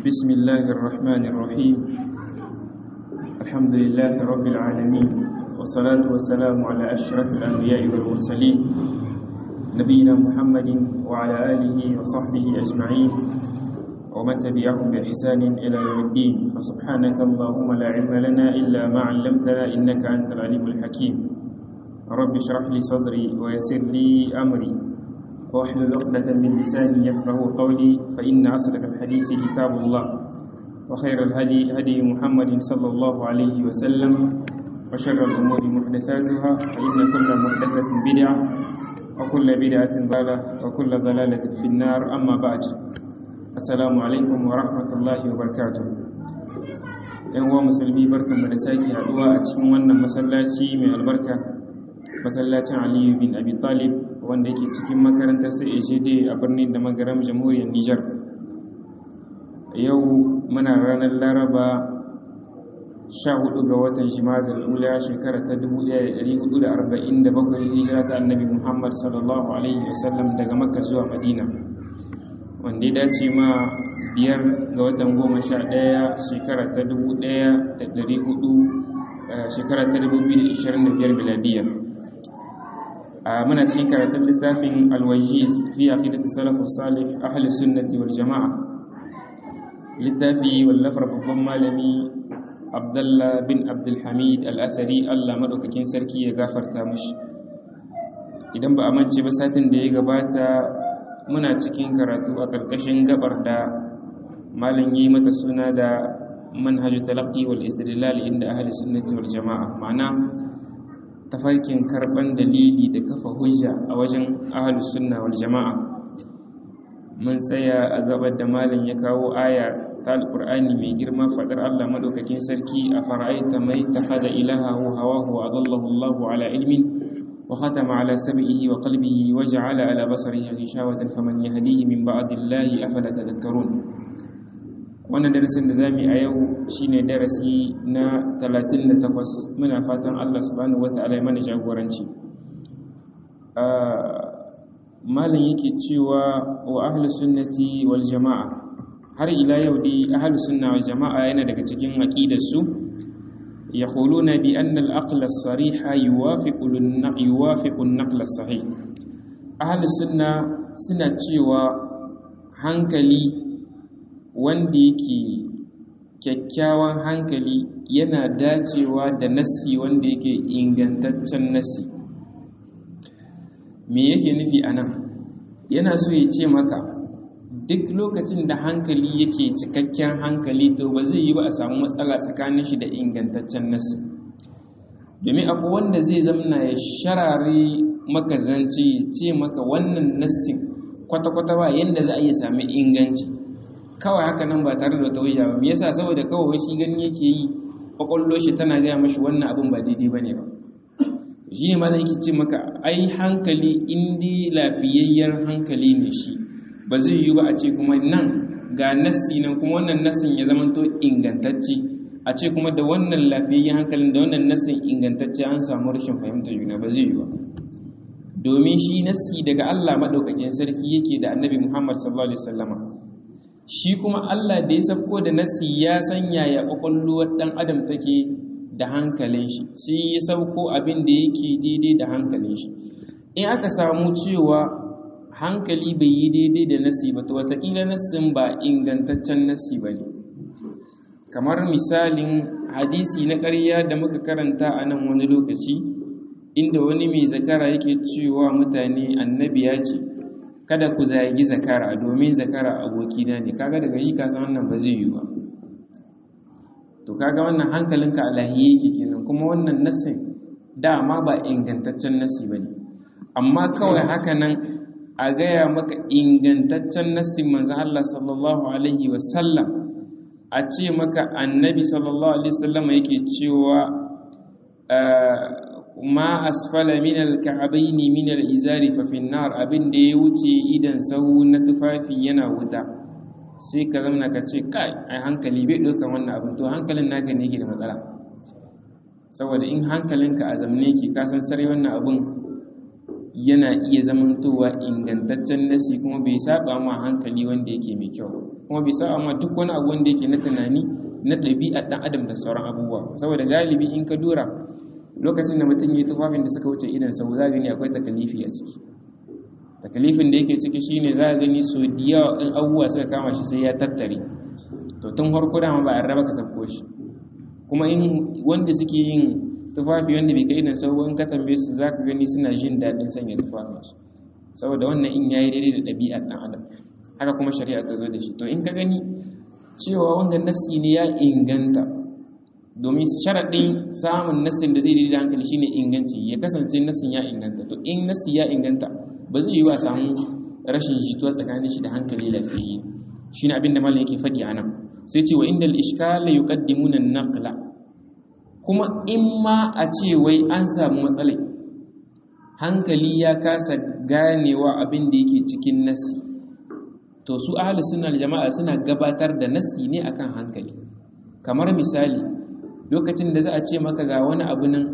بسم الله الرحمن الرحيم الحمد لله رب العالمين والصلاة والسلام على أشرف الأنبياء والمرسلين نبينا محمد وعلى آله وصحبه أجمعين ومن تبعهم بإحسان إلى يوم الدين فسبحانك اللهم لا علم لنا إلا ما علمتنا إنك أنت العليم الحكيم رب اشرح لي صدري ويسر لي أمري واحلل عقدة من لساني يفقه قولي فإن أصدق الحديث كتاب الله وخير الهدي هدي محمد صلى الله عليه وسلم وشر الأمور محدثاتها فإن كل محدثة بدعة وكل بدعة ضلالة وكل ضلالة في النار أما بعد السلام عليكم ورحمة الله وبركاته ‘yan uwa musulmi barkan da sake haduwa a cikin wannan masallaci mai albarka masallacin aliyu bin abi talib wanda yake cikin makarantar CAGD a birnin da magaram jamhuriyar Nijar. Yau muna ranar Laraba 14 ga watan Jimadar Ula shekara ta 1447 hijira ta Annabi Muhammad sallallahu alaihi wasallam daga Makka zuwa Madina. Wanda ya dace ma biyar ga watan goma sha ɗaya shekara ta 1400 shekara ta 2025 miladiyya. muna cikin karatun littafin alwajiz fi aqidati salaf salih ahli sunnati wal jamaa littafi wallafar babban malami abdullah bin abdul hamid al-athari Allah madaukakin sarki ya gafarta mishi idan ba a mance ba satin da ya gabata muna cikin karatu a karkashin gabar da malam yi mata suna da manhaju talaqqi wal istidlal inda ahli sunnati wal jamaa ma'ana tafarkin karban dalili da kafa hujja a wajen ahlus sunna wal jama'a mun tsaya a gabar da malam ya kawo aya ta alqur'ani mai girma fadar Allah madaukakin sarki a fara'aita mai takhadha ilahahu hawahu wa adallahu Allahu ala ilmin wa khatama ala sam'ihi wa qalbihi wa ja'ala ala basarihi ghishawatan faman yahdihi min ba'dillahi afala tadhakkarun wannan darasin da zamu yi a yau shine darasi na 38 muna fatan Allah subhanahu wataala ya mana jagoranci malam yake cewa wa ahlus sunnati wal jamaa har ila yau dai ahlus sunna wal jamaa yana daga cikin aqidar su yaquluna bi anna al aql as sarih yuwafiqu yuwafiqu an naql as sahih ahlus sunna suna cewa hankali wanda yake kyakkyawan hankali yana dacewa da nassi wanda yake ingantaccen nassi me yake nufi a nan yana so ya ce maka duk lokacin da hankali yake cikakken hankali to ba zai yi ba a samu matsala tsakanin shi da ingantaccen nassi domin abu wanda zai zamna ya sharare maka zance ya ce maka wannan nassin kwata-kwata ba yadda za a iya sami inganci kawai haka nan ba tare da wata hujja ba me yasa saboda kawai shi gani yake yi kwakwallo shi tana gaya mashi wannan abin ba daidai bane ba shi ne malam yake ce maka ai hankali indi lafiyayyar hankali ne shi ba zai yi ba a ce kuma nan ga nassi nan kuma wannan nassin ya zamanto ingantacce a ce kuma da wannan lafiyayyen hankalin da wannan nassin ingantacce an samu rashin fahimtar juna ba zai yi ba domin shi nassi daga Allah madaukakin sarki yake da annabi Muhammad sallallahu alaihi wasallama shi kuma Allah da ya sabko da nasi ya sanya ya ƙwaƙwalluwar ɗan adam take da hankalin shi sai ya sauko abin da yake daidai da hankalin shi in aka samu cewa hankali bai yi daidai da nasi ba to wataƙila nassin ba ingantaccen nasi ba ne kamar misalin hadisi na ƙarya da muka karanta a nan wani lokaci inda wani mai zakara yake cewa mutane annabi ya ce kada ku zagi zakara domin zakara abokina ne kaga daga yi kasan wannan ba zai yi ba to kaga wannan hankalinka alahiye yake kenan kuma wannan nassin dama ba ingantaccen nassi ba ne amma kawai haka nan a gaya maka ingantaccen nassin manzan Allah sallallahu alaihi wasallam a ce maka annabi sallallahu alaihi wasallam yake cewa ma asfala min alka'abaini min alizari fa fi nar abin da ya wuce idan sahu na tufafi yana wuta sai ka zama ka ce kai ai hankali bai ɗaukan wannan abin to hankalin naka ne yake da matsala saboda in hankalinka a zamne yake ka san sarai wannan abin yana iya zamantowa ingantaccen nasi kuma bai saba ma hankali wanda yake mai kyau kuma bai saba ma duk wani abu wanda yake na tunani na ɗabi'a ɗan adam da sauran abubuwa saboda galibi in ka dora lokacin da mutum ya yi tufafin da suka wuce idan sau za gani akwai takalifi a ciki takalifin da yake ciki shine za a gani so da yawa in abubuwa suka kama shi sai ya tattare to tun farko dama ba a raba ka sabko shi kuma in wanda suke yin tufafi wanda bai kai idan sau in ka tambaye su za ka gani suna jin daɗin sanya tufafinsu saboda wannan in yayi daidai da ɗabi'ar ɗan adam haka kuma shari'a ta zo da shi to in ka gani cewa wanda nassi ne ya inganta domin sharaɗin samun nassin da zai daidai da hankali shine inganci ya kasance nassin ya inganta to in nassi ya inganta ba zai yi wa samu rashin jituwa tsakanin shi da hankali lafiyayye shine abin da malam yake faɗi a nan sai ce wa indal ishkala yuqaddimuna an-naqla kuma in ma a ce wai an samu matsalai hankali ya kasa ganewa abin da yake cikin nassi to su ahli sunna jama'a suna gabatar da nassi ne akan hankali kamar misali lokacin da za a ce maka ga wani abu nan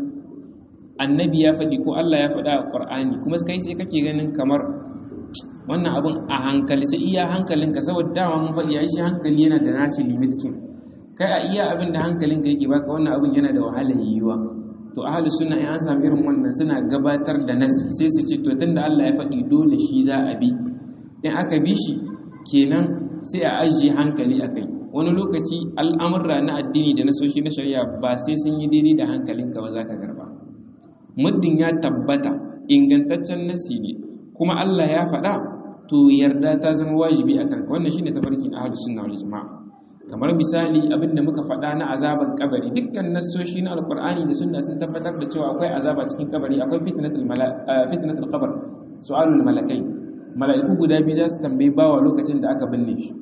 annabi ya faɗi ko Allah ya faɗa a Qur'ani kuma kai sai kake ganin kamar wannan abun a hankali sai iya hankalinka saboda dama mun faɗi shi hankali yana da nashi limit kin kai a iya abin da hankalinka yake baka wannan abun yana da wahalar yiwuwa to ahli sunna in an samu irin wannan suna gabatar da nasi sai su ce to tunda Allah ya faɗi dole shi za a bi in aka bi shi kenan sai a ajiye hankali a kai wani lokaci al'amurra na addini da na soshi na shari'a ba sai sun yi daidai da hankalinka ba za ka garba muddin ya tabbata ingantaccen nasi ne kuma Allah ya faɗa to yarda ta zama wajibi a kanka wannan shine tafarkin ahlus sunna wal jamaa kamar misali abinda muka faɗa na azaban kabari dukkan nassoshi na alqur'ani da sunna sun tabbatar da cewa akwai azaba cikin kabari akwai fitnatul fitnatul qabr su'alul malakai mala'iku guda biyu za su tambayi bawa lokacin da aka binne shi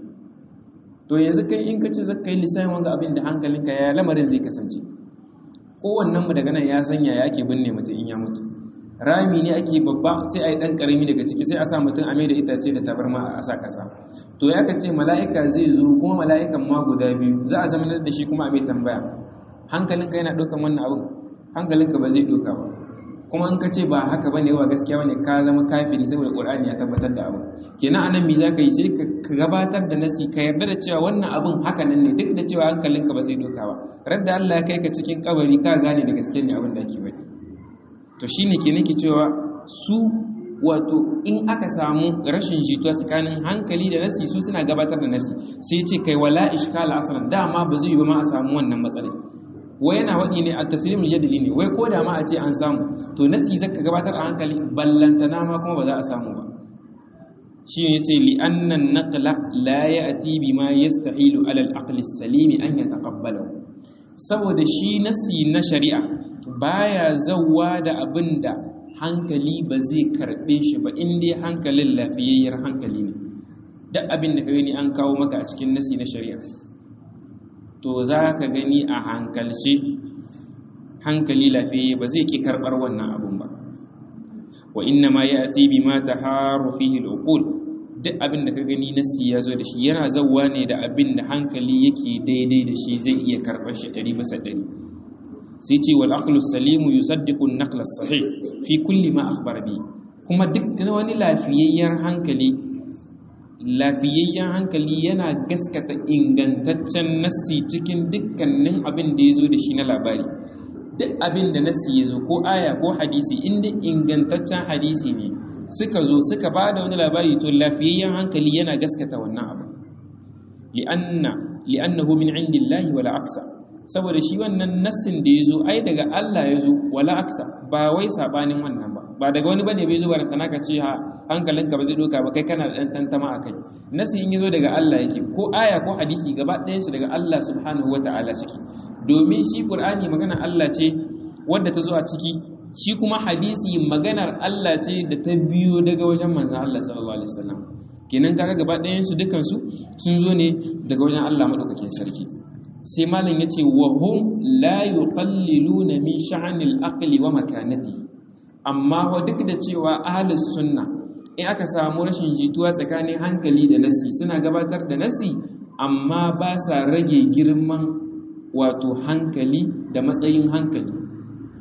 to yanzu kai in kace zaka yi lissafin wanga abin da hankalinka ya lamarin zai kasance kowannen mu daga nan ya sanya ya ake binne mutum in ya mutu rami ne ake babba sai a yi ɗan ƙarami daga ciki sai a sa mutum a mai da itace da tabarma a sa ƙasa to ya ka ce mala'ika zai zo kuma mala'ikan ma guda biyu za a zama da shi kuma a mai tambaya hankalinka yana ɗaukan wannan abin hankalinka ba zai ɗauka ba kuma in ka ce ba haka ba ne wa gaskiya wani ka zama kafiri saboda ƙur'ani ya tabbatar da abin kenan anan me za ka yi sai ka gabatar da nasi ka yarda da cewa wannan abin haka nan ne duk da cewa hankalinka ba zai ɗauka ba radda Allah ya kai ka cikin kabari ka gane da gaske ne abin da ake faɗi to shi ne ke nake cewa su wato in aka samu rashin jituwa tsakanin hankali da nasi su suna gabatar da nasi sai ce kai wala ishkala asalan dama ba zai yi ba ma a samu wannan matsalai wai yana waɗi ne a tasirin jadali ne wai ko da ma a ce an samu to nasi zaka gabatar a hankali ballantana ma kuma ba za a samu ba shi ne ce li annan naqla la ya'ti bima yastahilu ala al-aql as-salim an yataqabbalahu saboda shi nasi na shari'a baya zauwa da abin da hankali ba zai karɓe shi ba inda hankalin lafiyayyar hankali ne duk abin da ka gani an kawo maka a cikin nasi na shari'a to za ka gani a hankalce hankali lafiyayye ba zai ki karɓar wannan abin ba wa inna ma ya ati bi ma ta haru fihi al'uqul duk abin da ka gani nasi ya zo da shi yana zauwa ne da abin da hankali yake daidai da shi zai iya karɓar shi ɗari bisa ɗari sai ce wal aqlu salimu yusaddiqu an-naql as-sahih fi kulli ma akhbara bi kuma duk wani lafiyayyen hankali lafiyayyen hankali yana gaskata ingantaccen nassi cikin dukkanin abin da yazo da shi na labari duk abin da nassi yazo ko aya ko hadisi inda ingantaccen hadisi ne suka zo suka bada wani labari to lafiyayyen hankali yana gaskata wannan abu li'anna li'annahu min indillahi wala aksa saboda shi wannan nassin da ya zo ai daga Allah ya zo wala aksa ba wai sabanin wannan ba ba daga wani bane bai zo ba kana ka ce ha hankalinka ba zai doka ba kai kana da dan tantama akai nassi in yazo daga Allah yake ko aya ko hadisi gaba ɗayan su daga Allah subhanahu wataala suke domin shi Qur'ani magana Allah ce wadda ta zo a ciki shi kuma hadisi maganar Allah ce da ta biyo daga wajen manzon Allah sallallahu alaihi wasallam kenan kaga gaba ɗayan su dukan su sun zo ne daga wajen Allah madaukakin sarki sai malam ya ce wa hum la yuqalliluna min sha'anil aqli wa makanati amma wa duk da cewa ahlus sunna in aka samu rashin jituwa tsakanin hankali da nassi suna gabatar da nassi amma ba sa rage girman wato hankali da matsayin hankali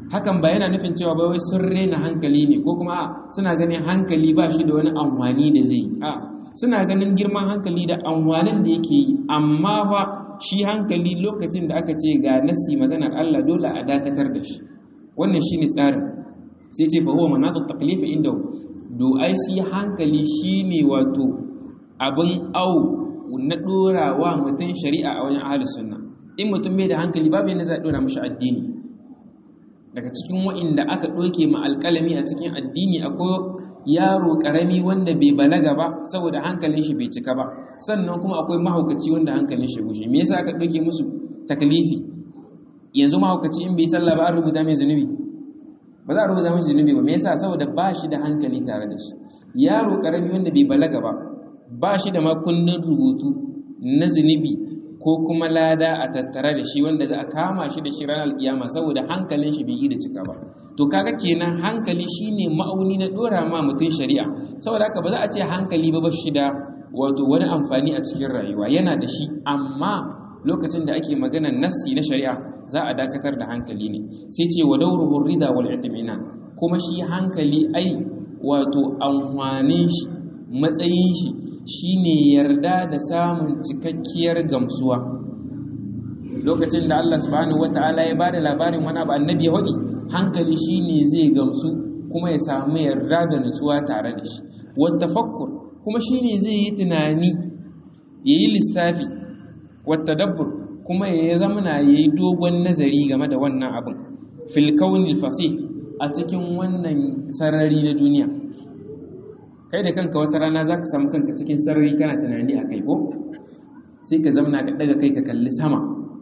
hakan ba yana nufin cewa ba wai sun rena hankali ne ko kuma suna ganin hankali ba shi da wani amfani da zai a suna ganin girman hankali da amfanin da yake yi amma fa shi hankali lokacin da aka ce ga nasi maganar Allah dole a dakatar da shi wannan shine tsarin sai ce fa huwa manatu taklifi inda do ai shi hankali shine wato abin au na dora wa mutum shari'a a wajen ahlus sunna in mutum bai da hankali babu yadda za a dora mashi addini daga cikin wa'inda aka ɗauke ma alƙalami a cikin addini akwai yaro ƙarami wanda bai balaga ba saboda hankalin shi bai cika ba sannan kuma akwai mahaukaci wanda hankalin shi gushe me yasa aka ɗauke musu taklifi yanzu mahaukaci in bai sallah ba an rubuta mai zunubi ba za a rubuta mai zunubi ba me yasa saboda ba shi da hankali tare da shi yaro ƙarami wanda bai balaga ba ba shi da makunnin rubutu na zunubi ko kuma lada a tattare da shi wanda za a kama shi da shi ranar kiyama saboda hankalin shi bai yi da cika ba to kaga kenan hankali shine ma'auni na dora ma mutum shari'a saboda haka ba za a ce hankali ba ba shi da wato wani amfani a cikin rayuwa yana da shi amma lokacin da ake maganar nassi na shari'a za a dakatar da hankali ne sai ce wa dauruhu rida wal itmina kuma shi hankali ai wato amfanin shi matsayin shi shine yarda da samun cikakkiyar gamsuwa lokacin da Allah subhanahu wataala ya bada labarin wani abu annabi ya wadi hankali shine zai gamsu kuma ya samu yarda da nutsuwa tare da shi wattafakkur kuma shine zai yi tunani yayi lissafi wattadabbur kuma ya zamana yayi dogon nazari game da wannan abin fil kaunil fasih a cikin wannan sarari na duniya kai da kanka wata rana za ka samu kanka cikin sarari kana tunani a kai ko sai ka zamana ka daga kai ka kalli sama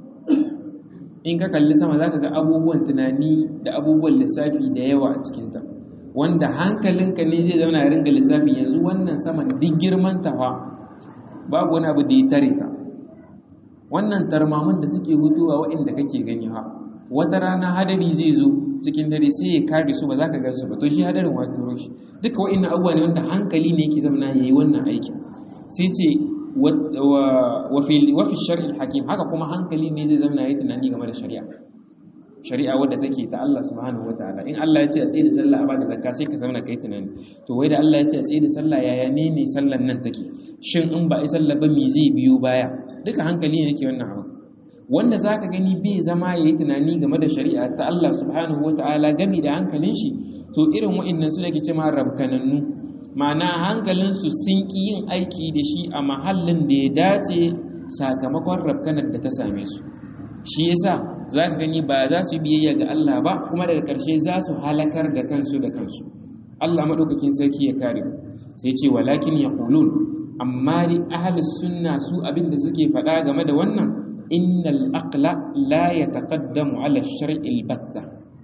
in ka kalli sama za ka ga abubuwan tunani da abubuwan lissafi da yawa a cikinta wanda hankalinka ne zai zauna ya ringa lissafi yanzu wannan saman duk girman tafa babu wani abu da ya tare ka wannan tarmamin da suke hutuwa waɗanda kake gani ha wata rana hadari zai zo cikin dare sai ya kare su ba za ka gansu ba to shi hadarin wa turo shi duka wa'annan abubuwa ne wanda hankali ne yake zama yayi wannan aikin sai ce wa fi shar'il hakim haka kuma hankali ne zai zama yayi tunani game da shari'a shari'a wadda take ta Allah subhanahu wataala in Allah ya ce a tsaye da sallah a bada zakka sai ka zauna kai tunani to wai da Allah ya ce a tsaye da sallah yaya ne ne sallan nan take shin in ba a yi sallah ba me zai biyo baya duka hankali ne yake wannan abu wanda za ka gani bai zama ya yi tunani game da shari'a ta Allah subhanahu wa ta'ala gami da hankalin shi to irin wa'innan su da ke cema rabkanannu ma'ana hankalinsu sun ƙi yin aiki da shi a mahallin da ya dace sakamakon rabkanar da ta same su shi yasa za ka gani ba za su biyayya ga Allah ba kuma daga ƙarshe za su halakar da kansu da kansu Allah maɗaukakin sarki ya kare sai ce walakin ya amma ni ahalus sunna su abin da suke faɗa game da wannan innal aqla la yataqaddamu ala shar'il batta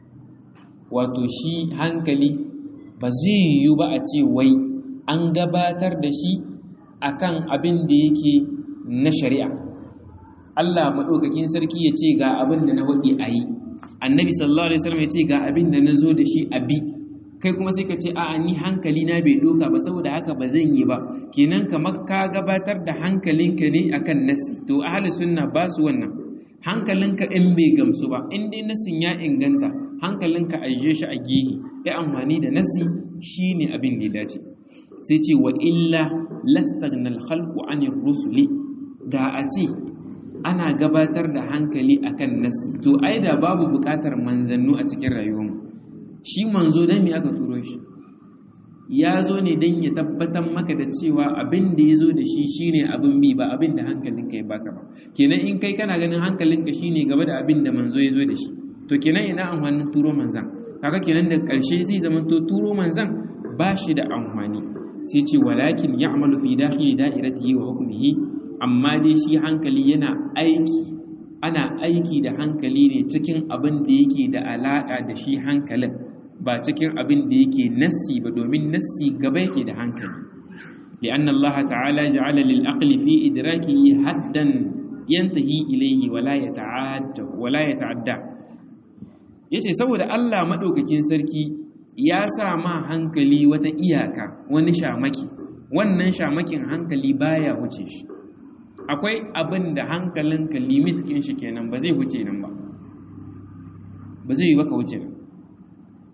wato shi hankali ba zai yiwu ba a ce wai an gabatar da shi akan abin da yake na shari'a Allah maɗaukakin sarki ya ce ga abin da na waɗi a yi annabi sallallahu alaihi wasallam ya ce ga abin da na zo da shi a bi kai kuma sai ka ce a'a ni hankali na bai doka ba saboda haka ba zan yi ba kenan kamar ka gabatar da hankalinka ne akan nasi to ahli sunna ba su wannan hankalinka in bai gamsu ba in dai nasin ya inganta hankalinka ajiye shi a gehe ya amfani da nasi shine abin da ya dace sai ce wa illa lastagna al-khalqu anir rusuli da a ce ana gabatar da hankali akan nasi to ai da babu bukatar manzannu a cikin rayuwarmu shi manzo dan me aka turo shi ya zo ne dan ya tabbatar maka da cewa abin da ya zo da shi shine abin bi ba abin da hankalinka ya baka ba kenan in kai kana ganin hankalinka shine gaba da abin da manzo ya zo da shi to kenan ina amfanin turo manzan kaga kenan da karshe zai zama to turo manzan ba shi da amfani sai ce walakin ya'malu fi dakhili da'iratihi wa hukmihi amma dai shi hankali yana aiki ana aiki da hankali ne cikin abin da yake da alaƙa da shi hankalin ba cikin abin da yake nassi ba domin nassi gaba yake da hankali li'anna Allah ta'ala ja'ala lil aqli fi idrakihi haddan yantahi ilayhi wala yata'adda wala yata'adda yace saboda Allah madaukakin sarki ya sa ma hankali wata iyaka wani shamaki wannan shamakin hankali baya wuce shi akwai abin da hankalinka limit kin shi kenan ba zai wuce nan ba ba zai yi baka wuce nan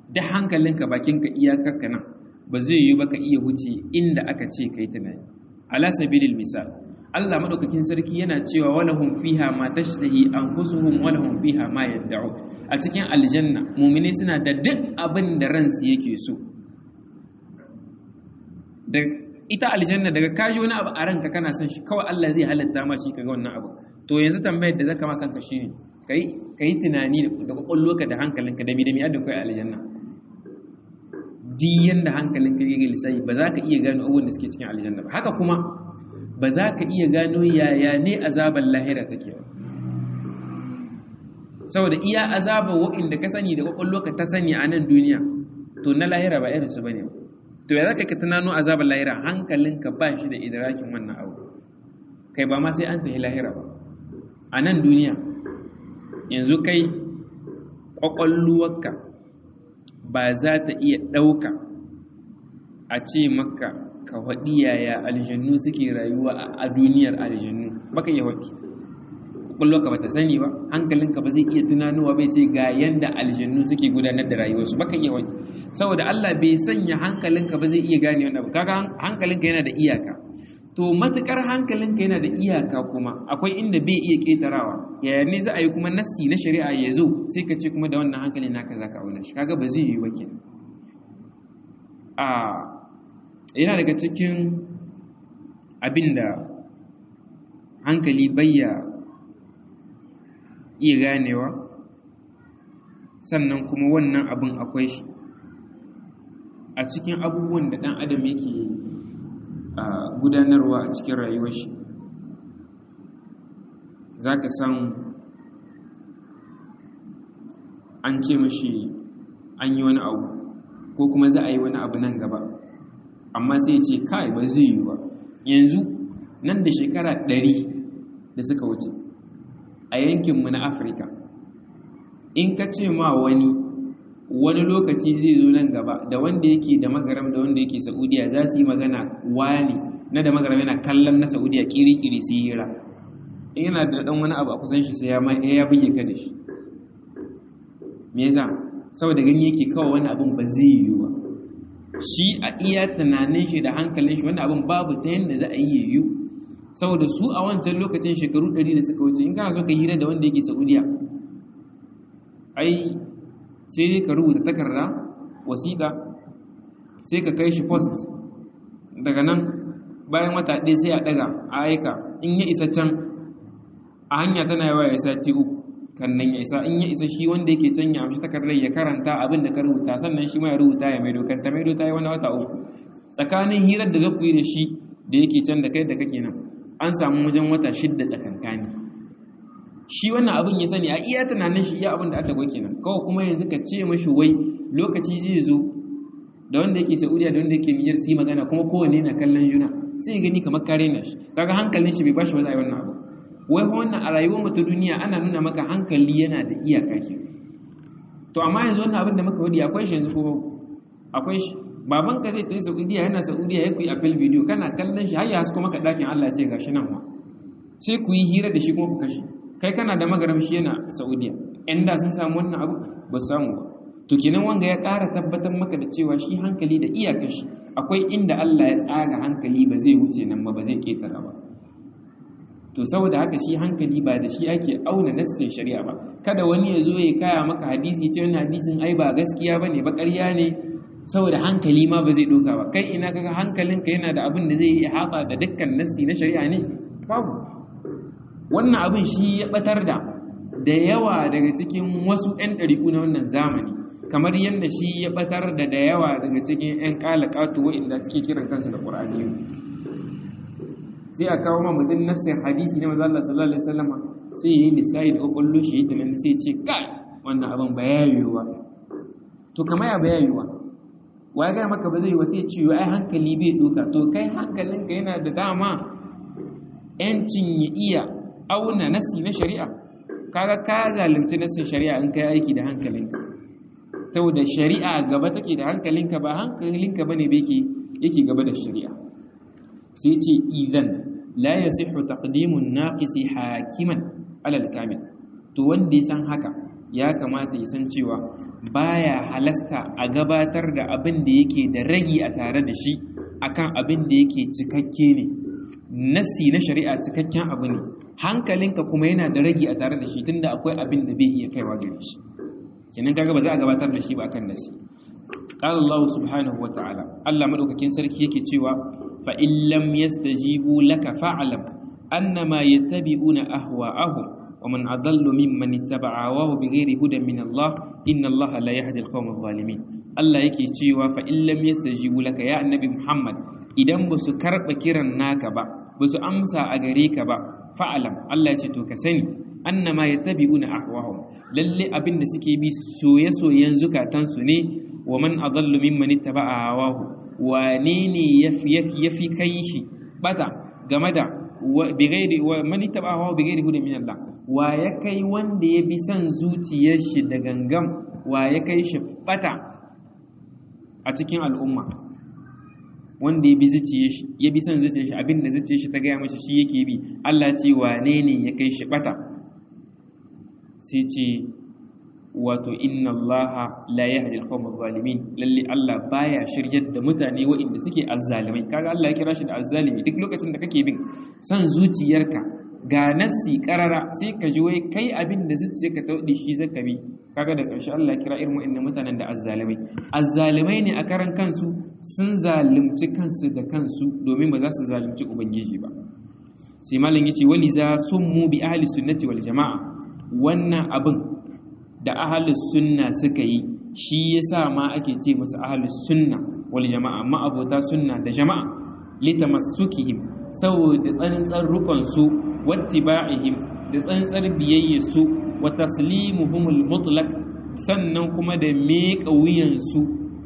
da hankalinka bakinka iyakarka nan ba zai yi ba ka iya wuce inda aka ce kai tunani ala sabilil misal Allah madaukakin sarki yana cewa walahum fiha ma tashtahi anfusuhum walahum fiha ma yad'u a cikin aljanna mu'mini suna da duk abin da ransu yake so da ita aljanna daga kaji wani abu a ranka kana son shi kawai Allah zai halatta ma shi kaga wannan abu to yanzu tambayar da zaka ma kanka shine kai kai tunani da kwakwalwarka da hankalinka da mi da mi adda kai aljanna di yanda hankalinka yake lissafi ba za ka iya gano abubuwan da suke cikin aljanna ba haka kuma ba za ka iya gano yaya ne azabar lahira take ba saboda iya azabar wa'inda ka sani da kwakwalwarka ta sani a nan duniya to na lahira ba irin su bane ba to ya zaka ka tunano azabar lahira hankalinka ba shi da idrakin wannan abu kai ba ma sai an tafi lahira ba a nan duniya yanzu kai ƙwaƙwalluwarka ba za ta iya ɗauka a ce maka ka faɗi yaya aljannu suke rayuwa a duniyar aljannu baka iya faɗi ƙwaƙwalluwarka ba ta sani ba hankalinka ba zai iya tunanowa bai ce ga yanda aljannu suke gudanar da rayuwarsu baka iya faɗi saboda Allah bai sanya hankalinka ba zai iya gane wannan abu kaga hankalinka yana da iyaka to matukar hankalinka yana da iyaka kuma akwai inda bai iya ketarawa yaya ne za a yi kuma nassi na shari'a ya zo sai ka ce kuma da wannan hankalin naka za ka auna shi kaga ba zai yi ba kenan a yana daga cikin abin da hankali bayya iya ganewa sannan kuma wannan abin akwai shi a cikin abubuwan da ɗan adam yake gudanarwa a cikin rayuwar shi za ka samu an ce mashi an yi wani abu ko kuma za a yi wani abu nan gaba amma sai ce kai ba zai yi ba yanzu nan da shekara ɗari da suka wuce a yankinmu na afirka in ka ce ma wani wani lokaci zai zo nan gaba da wanda yake da magaram da wanda yake saudiya za su yi magana wani na da magaram yana kallon na saudiya kiri-kiri su yi hira in yana da dan wani abu a kusan shi sai ya buge ka da shi me yasa saboda gani yake kawai wani abin ba zai yi ba shi a iya tunanin shi da hankalin shi wani abin babu ta yadda za a yi yiwu saboda su a wancan lokacin shekaru 100 da suka wuce in kana so ka hira da wanda yake saudiya ai sai dai ka rubuta takarda wasiƙa sai ka kai shi post daga nan bayan wata ɗaya sai a ɗaga a aika in ya isa can a hanya tana yawa ya sati uku kan nan ya isa in ya isa shi wanda yake can ya amshi takardar ya karanta abin da ka rubuta sannan shi ma ya rubuta ya maido kan ta maido ta yi wani wata uku tsakanin hirar da za ku yi da shi da yake can da kai da kake nan an samu wajen wata shidda tsakankani shi wannan abin ya sani a iya tunanin shi iya abin da aka gwake nan kawai kuma yanzu ka ce mashi wai lokaci zai zo da wanda yake saudiya da wanda yake niyyar su yi magana kuma kowane na kallon juna sai ya gani kamar kare na shi kaga hankalin shi bai bashi wani wannan abu wai wannan a rayuwar mu ta duniya ana nuna maka hankali yana da iyaka ke to amma yanzu wannan abin da muka wadi akwai shi yanzu ko akwai shi baban ka zai tafi saudiya yana saudiya ya kuyi apple video kana kallon shi har ya hasko maka dakin Allah ya ce gashi nan ma sai ku yi hira da shi kuma ku kashe kai kana da magaram shi yana saudiya yan da sun samu wannan abu ba su samu ba to kenan wanga ya ƙara tabbatar maka da cewa shi hankali da iyakar shi akwai inda Allah ya tsaga hankali ba zai wuce nan ba ba zai ketara ba to saboda haka shi hankali ba da shi ake auna nassin shari'a ba kada wani ya zo ya kaya maka hadisi ce wannan hadisin ai ba gaskiya bane ba ƙarya ne saboda hankali ma ba zai doka ba kai ina kaga hankalinka yana da abin da zai yi haɓa da dukkan nassi na shari'a ne babu wannan abin shi ya batar da da yawa daga cikin wasu 'yan ɗariƙu na wannan zamani kamar yadda shi ya batar da da yawa daga cikin 'yan ƙalaƙatu wa'inda suke kiran kansu da ƙur'ani sai a kawo ma mutum nassin hadisi na maza Allah sallallahu alaihi wasallam sai yi lissafi da ƙwaƙwallo shi ta nan sai ce kai wannan abin ba ya yiwuwa to kama ya ba ya yiwuwa wa ya gaya maka ba zai yi wa sai ciwo ai hankali bai doka to kai hankalinka yana da dama 'yancin ya iya auna nassi na shari'a kaga ka zalunci nassin shari'a in kai aiki da hankalinka saboda shari'a gaba take da hankalinka ba hankalinka bane ba yake yake gaba da shari'a sai ce idan la yasihu taqdimun naqisi hakiman alal kamil to wanda ya san haka ya kamata ya san cewa baya halasta a gabatar da abin da yake da ragi a tare da shi akan abin da yake cikakke ne nassi na shari'a cikakken abu ne hankalinka kuma yana da ragi a tare da shi tunda akwai abin da bai iya kaiwa gare shi kenan kaga ba za a gabatar da shi ba akan nassi qala Allah subhanahu wata'ala Allah madaukakin sarki yake cewa fa in lam yastajibu laka fa'lam annama yattabi'una ahwa'ahum ومن أضل ممن اتبع هواه بغير هدى من الله إن الله لا يهدي القوم الظالمين الله yake cewa fa in lam yastajibu laka ya annabi Muhammad idan ba su karba kiran naka ba ba su amsa a gare ka ba fa'alam Allah ya ce to ka sani annama yattabi'una ahwahum lalle abin da suke bi soye-soyen zukatansu ne wa man adallu mimman ittaba'a hawahu wane ne yafi yafi kai shi bata game da bighairi wa man ittaba'a hawahu bighairi hudan min Allah wa ya kai wanda ya bi son zuciyar shi da gangam wa ya kai shi bata a cikin al'umma wanda ya bi zuciyar shi ya bi son zuciyar shi abinda zuciyar shi ta gaya mashi shi yake bi Allah ce wane ne ya kai shi bata sai ce wato inna Allah la yahdi al-qawm adh-dhalimin lalle Allah baya shiryar da mutane waɗanda suke azzalimai kaga Allah ya kira shi da azzalimi duk lokacin da kake bin son zuciyarka ga nassi karara sai ka ji wai kai abin da zuciya ka taudi shi zaka bi kaga da ƙarshe Allah kira irin wa'annan mutanen da azzalimai azzalimai ne a karan kansu sun zalunci kansu da kansu domin ba za su zalunci ubangiji ba sai malam yace wali za summu bi ahli sunnati wal jamaa wannan abin da ahli sunna suka yi shi yasa ma ake ce musu ahli sunna wal jamaa ma abota sunna da jama'a litamassukihim saboda tsantsar rukunsu wattiba'ihim da tsantsar biyayyarsu wa taslimuhumul mutlaq sannan kuma da miƙa wuyansu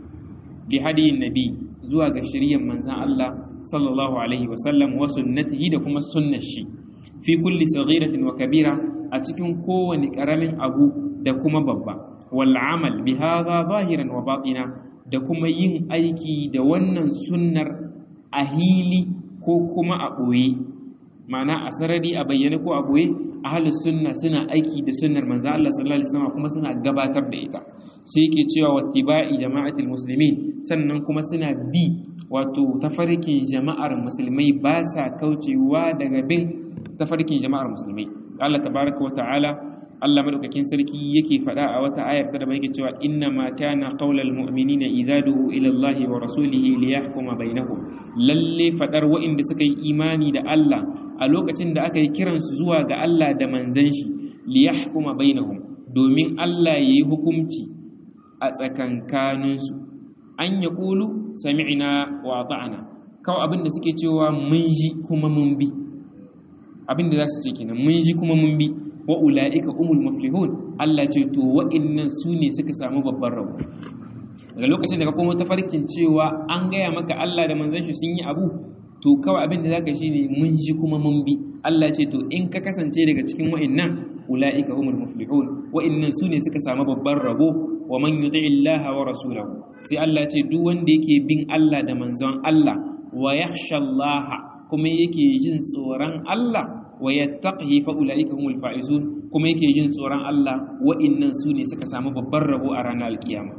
bi hadiyin nabi zuwa ga shiriyar manzan Allah sallallahu alaihi wa sallam wa sunnatihi da kuma sunnar shi fi kulli saghiratin wa kabira a cikin kowane karamin abu da kuma babba wal amal bi hadha zahiran wa batina da kuma yin aiki da wannan sunnar a hili ko kuma a ɓoye ma'ana a sarari a bayyane ko a ɓoye ahlus sunna suna aiki da sunnar manzo Allah sallallahu alaihi wasallam kuma suna gabatar da ita sai yake cewa wattiba'i jama'atul muslimin sannan kuma suna bi wato tafarkin jama'ar musulmai ba sa kaucewa daga bin tafarkin jama'ar musulmai Allah tabaraka wa ta'ala Allah madaukakin sarki yake faɗa a wata ayar ta da yake cewa inna ma kana qaulal mu'minina idza du'u ila Allah wa rasulihi liyahkuma bainahum lalle fadar wa'inda suka yi imani da Allah a lokacin da aka yi kiran su zuwa ga Allah da manzon shi liyahkuma bainahum domin Allah yayi hukunci a tsakankanin su an yaqulu sami'na wa ata'na kawai abinda suke cewa mun ji kuma mun bi abinda za su ce kenan mun ji kuma mun bi wa ula'ika umul muflihun Allah ce to wa'innan su ne suka samu babban rabo daga lokacin da ka koma tafarkin cewa an gaya maka Allah da manzon shi sun yi abu to kawai abin da zaka shi ne mun ji kuma mun bi Allah ce to in ka kasance daga cikin wa'innan ula'ika umul muflihun wa'innan su ne suka samu babban rabo wa man yuti Allah wa rasulahu sai Allah ce duk wanda yake bin Allah da manzon Allah wa yakhsha Allah kuma yake jin tsoron Allah wa yattaqihi fa ulaika humul faizun kuma yake jin tsoron Allah wa'innan su ne suka samu babban rabo a ranar alkiyama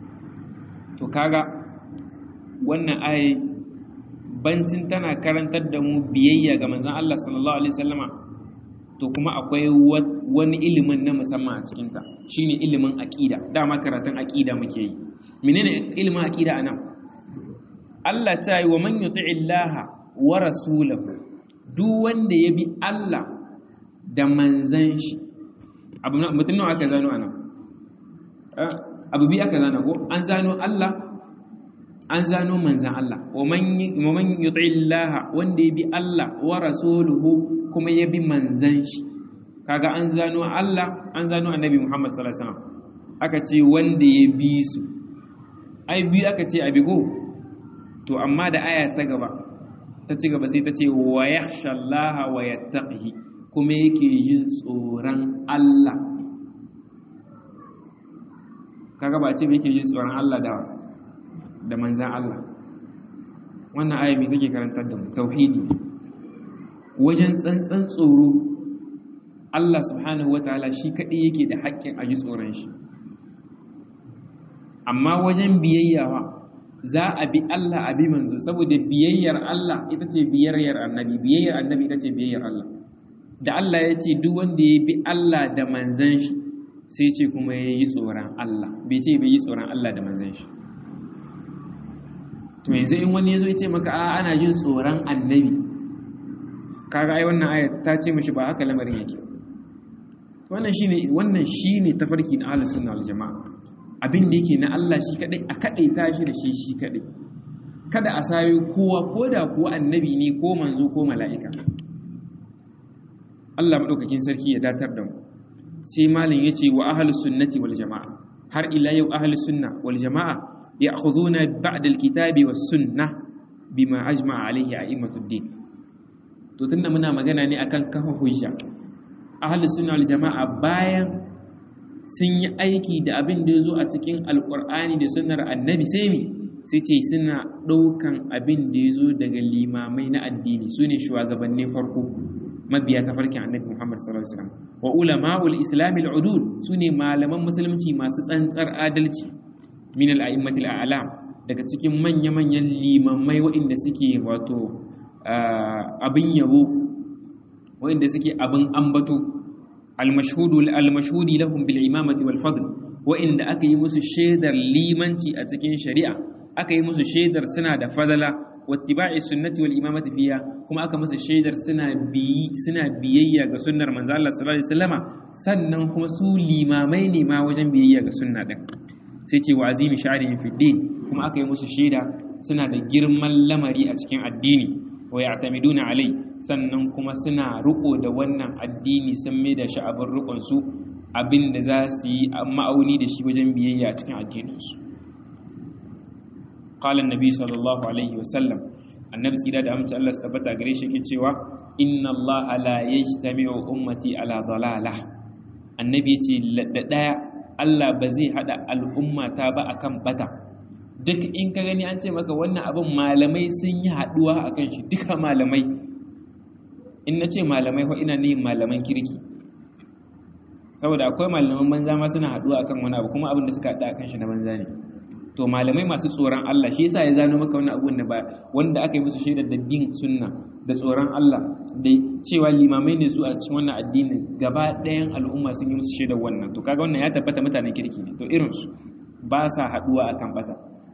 to kaga wannan ayi bancin tana karantar da mu biyayya ga manzon Allah sallallahu alaihi wasallama to kuma akwai wani ilimin na musamman a cikin ta shine ilimin aqida dama karatun aqida muke yi menene ilimin aqida anan Allah ta yi wa man yuti'illaha wa rasulahu duk wanda ya bi Allah da manzan shi abu mutum nawa aka zano ana abu bi aka zana ko an zano Allah an zano manzan Allah wa man yuti Allah wanda ya bi Allah wa rasuluhu kuma ya bi manzan shi kaga an zano Allah an zano annabi Muhammad sallallahu alaihi wasallam aka ce wanda ya bi su ai bi aka ce abi go to amma da aya ta gaba ta ci gaba sai ta ce wa yakhsha Allah wa yattaqihi kuma yake yin tsoron Allah kaga ba ce yake yin tsoron Allah da da manzan Allah wannan aya me take karantar da mu tauhidi wajen tsantsan tsoro Allah subhanahu wataala shi kadai yake da haƙƙin a ji tsoron shi amma wajen biyayyawa za a bi Allah a bi manzo saboda biyayyar Allah ita ce biyayyar annabi biyayyar annabi ita ce biyayyar Allah da Allah ya ce duk wanda ya bi Allah da manzan shi sai ce kuma ya yi tsoron Allah bai ce bai yi tsoron Allah da manzan shi to yanzu in wani ya zo ya ce maka a ana jin tsoron annabi kaga ai wannan aya ta ce mishi ba haka lamarin yake wannan shine wannan shine tafarki na ahlus sunna wal jamaa abin da yake na Allah shi kadai a kadai tashi da shi shi kadai kada a sayo kowa ko da kuwa annabi ne ko manzo ko mala'ika Allah madaukakin sarki ya datar da mu sai malin yace wa ahlus sunnati wal jamaa har ila yau ahlus sunna wal jamaa ya'khuduna ba'da al-kitabi was sunnah bima ajma'a alayhi a'immatud din to tunda muna magana ne akan kafa hujja ahlus sunna wal jamaa bayan sun yi aiki da abin da yazo a cikin alqur'ani da sunnar annabi sai mi sai ce suna ɗaukan abin da yazo daga limamai na addini sune shugabannin farko mabiya ta farkin annabi Muhammad sallallahu alaihi wasallam wa ulama'ul islam al-udud sune malaman musulunci masu tsantsar adalci min al-a'immatil a'lam daga cikin manya-manyan limamai waɗanda suke wato abin yabo waɗanda suke abin ambato al-mashhudu al-mashhudi lahum bil imamati wal fadl waɗanda aka yi musu shaidar limanci a cikin shari'a aka yi musu shaidar suna da fadala wattiba'i sunnati wal imamati fiya kuma aka musu shaidar suna biyi suna biyayya ga sunnar manzo Allah sallallahu alaihi wasallama sannan kuma su limamai ne ma wajen biyayya ga sunna din sai ce wa azimi sha'rihi fi din kuma aka yi musu shaida suna da girman lamari a cikin addini wa ya'tamiduna alai sannan kuma suna riko da wannan addini sun mai da shi abin rikon su abin da za su yi ma'auni da shi wajen biyayya a cikin addininsu قال النبي صلى الله عليه وسلم annabi tsira da amince Allah su tabbata gare shi yake cewa inna Allah la yajtami'u ummati ala dalalah annabi yace da daya Allah ba zai hada al'umma ta ba akan bata duk in ka gani an ce maka wannan abin malamai sun yi haduwa akan shi duka malamai in na ce malamai ko ina ne malaman kirki saboda akwai malaman banza ma suna haduwa akan wani abu kuma abin da suka hada akan shi na banza ne to malamai masu tsoron Allah shi yasa ya zano maka wannan abun da ba wanda aka yi musu shaidar da bin sunna da tsoron Allah da cewa limamai ne su a cikin wannan addinin gaba ɗayan al'umma sun yi musu shaidar wannan to kaga wannan ya tabbata mutanen kirki ne to irin su ba sa haduwa akan bata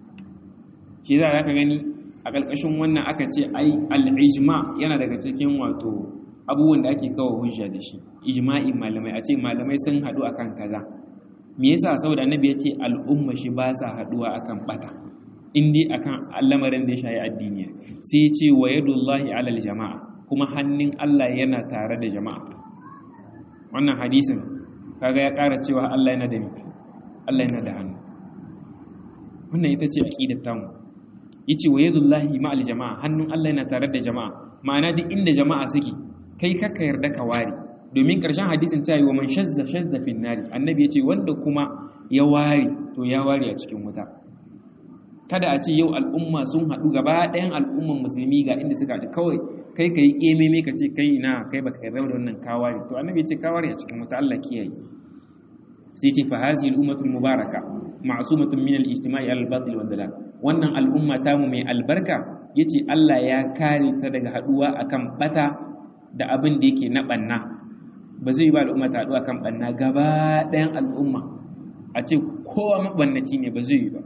shi yasa zaka gani a ƙarƙashin wannan aka ce ai al-ijma yana daga cikin wato abubuwan da ake kawo hujja da shi ijma'in malamai a ce malamai sun haɗu akan kaza me yasa saboda annabi ya ce al'umma shi ba sa haduwa akan bata in dai akan lamarin da ya shayi addini sai ya ce wa yadullahi alal jama'a kuma hannun Allah yana tare da jama'a wannan hadisin kaga ya ƙara cewa Allah yana da Allah yana da hannu wannan ita ce aqidar tamu yace wa yadullahi ma'al jama'a hannun Allah yana tare da jama'a ma'ana duk inda jama'a suke kai kaka yarda ka ware domin ƙarshen hadisin ta yi wa man shazza shazza fin nari annabi ya ce wanda kuma ya ware to ya ware a cikin wuta kada a ce yau al'umma sun haɗu gaba ɗayan al'umman musulmi ga inda suka haɗu kawai kai ka yi ƙememe ka ce kai ina kai baka yarda da wannan kaware to annabi ya ce kaware a cikin wuta Allah kiyaye sai ce fa hazihi al-ummatul mubaraka ma'sumatun min al-ijtima'i al-batil wal dalal wannan al'umma tamu mai albarka yace Allah ya kare ta daga haɗuwa akan bata da abin da yake na ɓanna ba zai yi ba al'umma ta haɗu a kan ɓanna gaba ɗayan al'umma a ce kowa maɓannaci ne ba zai yi ba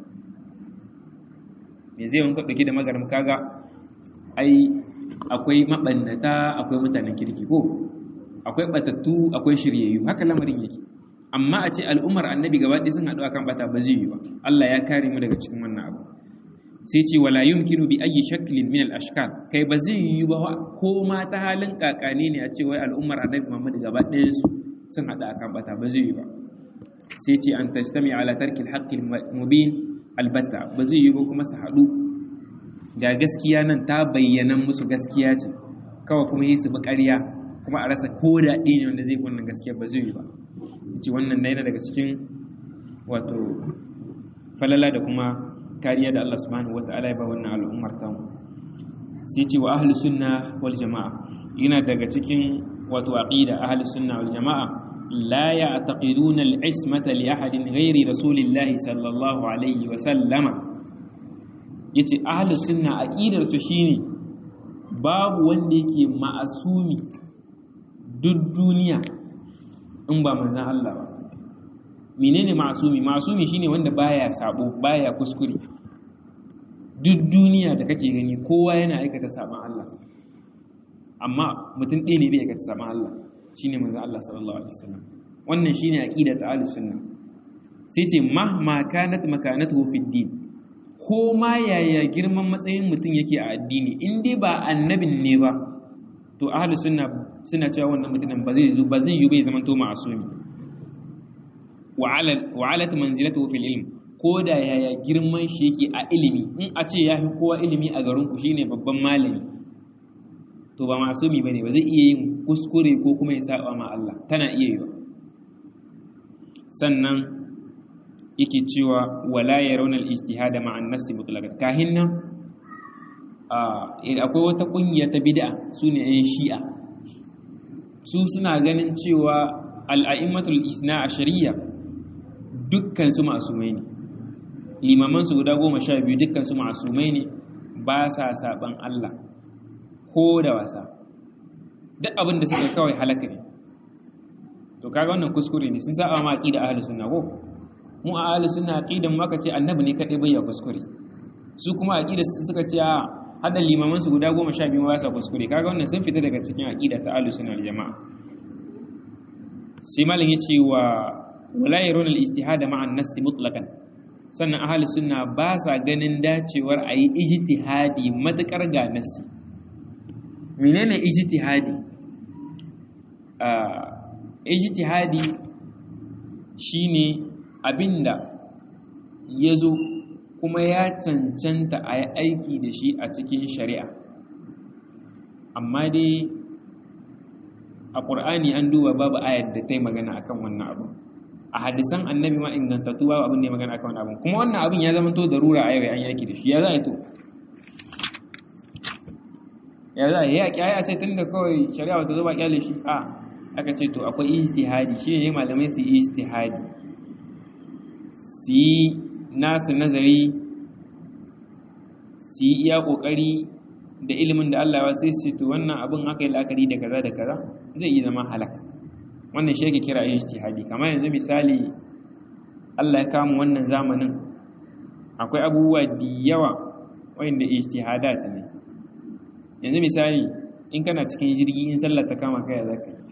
me zai wanka ɗauki da magaram kaga ai akwai maɓannata akwai mutanen kirki ko akwai ɓatattu akwai shiryayyu haka lamarin yake amma a ce al'ummar annabi gaba ɗaya sun haɗu akan ɓata ba zai yi ba Allah ya kare mu daga cikin wannan abu sai ce wala yumkinu bi ayi shaklin min al ashkal kai ba zai yi ba ko ma ta halin kakane ne a ce wai al'ummar annabi Muhammad gaba ɗaya su sun hada akan bata ba zai yi ba sai ce an tajtami ala tarkil haqqil mubin albatta ba zai yi ba kuma su hadu ga gaskiya nan ta bayyana musu gaskiya ce kawai kuma yi su bi ƙarya kuma a rasa ko da ɗaya ne wanda zai wannan gaskiya ba zai yi ba ce wannan yana daga cikin wato falala da kuma kariya da Allah subhanahu wata'ala ya ba wannan al'ummar ta sai ce wa ahlus sunna wal jama'a yana daga cikin wato aqida ahli sunna wal jamaa la ya'taqiduna al-ismata li ahadin ghairi rasulillahi sallallahu alaihi wa sallama yace ahli sunna aqidar su shine babu wanda yake ma'asumi duk duniya in ba manzon Allah ba menene ma'asumi ma'asumi shine wanda baya sabo baya kuskure duk duniya da kake gani kowa yana aikata sabon Allah amma mutum ɗaya ne bai aikata sabon Allah shine manzon Allah sallallahu alaihi wasallam wannan shine aqida ta ahlus sunna sai ce mahma kanat makanatuhu fid din ko ma yaya girman matsayin mutum yake a addini in dai ba annabin ne ba to ahlus sunna suna cewa wannan mutumin ba zai ba zai yi bai zaman to ma'asumi wa alat manzilatuhu fil ilm ko da yaya girman shi yake a ilimi in a ce ya fi kowa ilimi a garin ku shine babban malami to ba masumi bane ba zai iya yin kuskure ko kuma ya saba ma Allah tana iya yiwa sannan yake cewa wala yarawna al-ijtihad ma'a an-nass mutlaqan kahin nan akwai wata kungiya ta bid'a sune yan shi'a su suna ganin cewa al-a'immatul ithna ashariya dukkan su masumai ne limaman su guda goma sha biyu dukkan su masumai ne ba sa saban Allah ko da wasa duk abin da suka kawai halaka ne to kaga wannan kuskure ne sun saba ma aqida ahlus sunna ko mu a ahlus sunna aqidan mu aka ce annabi ne kadai bai ya kuskure su kuma aqida suka ce a hada limaman su guda 12 ba sa kuskure kaga wannan sun fita daga cikin aqida ta ahlus sunna wal jamaa sai malam yace wa wala yarun al ijtihad ma'a an-nass mutlaqan sannan ahlus sunna ba sa ganin dacewar ayi ijtihadi matakar ga nassi menene ijtihadi ijtihadi shine abinda ya zo kuma ya cancanta a yi aiki da shi a cikin shari'a amma dai a ƙur'ani an duba babu ayar da ta yi magana akan wannan abu a hadisan annabi ma ingantattu babu abin da ya magana akan wannan abu kuma wannan abin ya zama to da rura a yau an yaki da shi ya za a yi to ya za a yi yaƙi a ce tun da kawai shari'a ta zo ba kyale shi a aka ce to akwai ijtihadi shi ne malamai su yi ijtihadi su yi nasu nazari su yi iya kokari da ilimin da Allah ya sai su to wannan abin aka yi la'akari da kaza da kaza zai yi zama halaka wannan shi yake kira ijtihadi kamar yanzu misali Allah ya kama wannan zamanin akwai abubuwa da yawa wanda ijtihadat ne yanzu misali in kana cikin jirgi in sallar ta kama kai zaka yi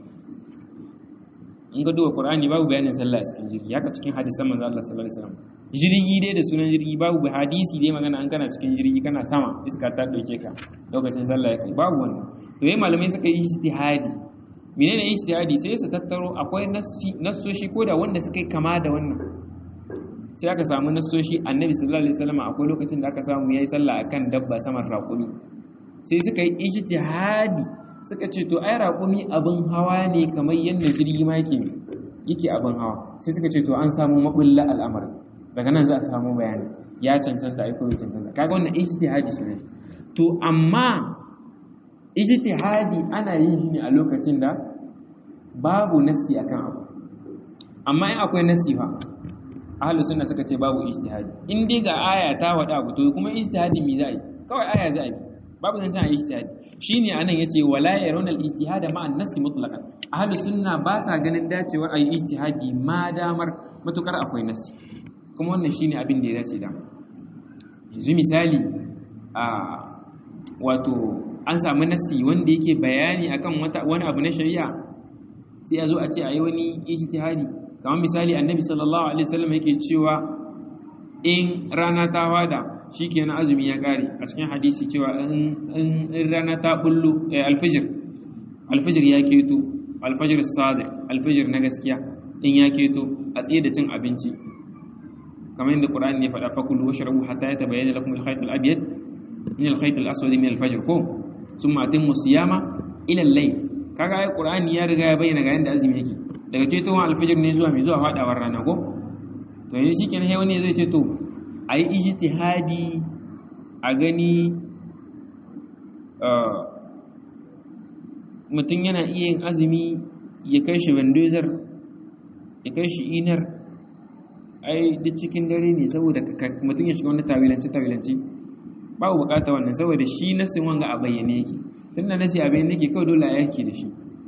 in ka duba Qur'ani babu bayanin sallah a cikin jirgi haka cikin hadisan manzo Allah sallallahu alaihi wasallam jirgi dai da sunan jirgi babu hadisi dai magana an kana cikin jirgi kana sama iska ta dauke ka lokacin sallah ya kai babu wannan to yayin malamai suka yi ijtihadi menene ijtihadi sai su tattaro akwai nassoshi ko da wanda suka yi kama da wannan sai aka samu nassoshi annabi sallallahu alaihi wasallam akwai lokacin da aka samu yayi sallah akan dabba saman raƙumi sai suka yi ijtihadi suka ce to ai raƙumi abin hawa ne kamar yadda jirgi ma yake yake abin hawa sai suka ce to an samu mabulla al'amarin daga nan za a samu bayani ya cancanta ai ko ya cancanta kaga wannan ijtihadi shi ne to amma ijtihadi ana yin shi ne a lokacin da babu nassi akan abu amma in akwai nassi fa ahlus sunna suka ce babu ijtihadi in dai ga aya ta wada abu to kuma ijtihadi me za a yi kawai aya za a yi babu zancen a ijtihadi shine anan yace wala yarawna al-ijtihad ma an-nass mutlaqan ahli sunna ba sa ganin dacewar ayi ijtihadi ma damar matukar akwai nassi kuma wannan shine abin da ya dace da yanzu misali a wato an samu nassi wanda yake bayani akan wata wani abu na shari'a sai a zo a ce ayi wani ijtihadi kamar misali annabi sallallahu alaihi wasallam yake cewa in rana ta wada shi kenan azumi ya kare a cikin hadisi cewa in rana ta bullo alfijir alfijir ya keto alfijir sadiq alfijir na gaskiya in ya keto a tsaye da cin abinci kamar yadda qur'ani ya faɗa fakulu washrabu hatta yatabayyana lakum al-khayt al-abyad min al-khayt al-aswad min al-fajr ko thumma atimmu siyama ila al-layl kaga ai qur'ani ya riga ya bayyana ga yanda azumi yake daga ketowar alfijir ne zuwa mai zuwa fadawar rana ko to yanzu shikenan sai wani zai ce to a yi ijtihadi a gani mutum yana iya yin azumi ya kai shi bandozer ya kai shi inar ai duk cikin dare ne saboda mutum ya shiga wani tawilanci tawilanci babu bukata wannan saboda shi nasin wanga a bayyane yake tunda nasi a bayyane yake kawai dole a yake da shi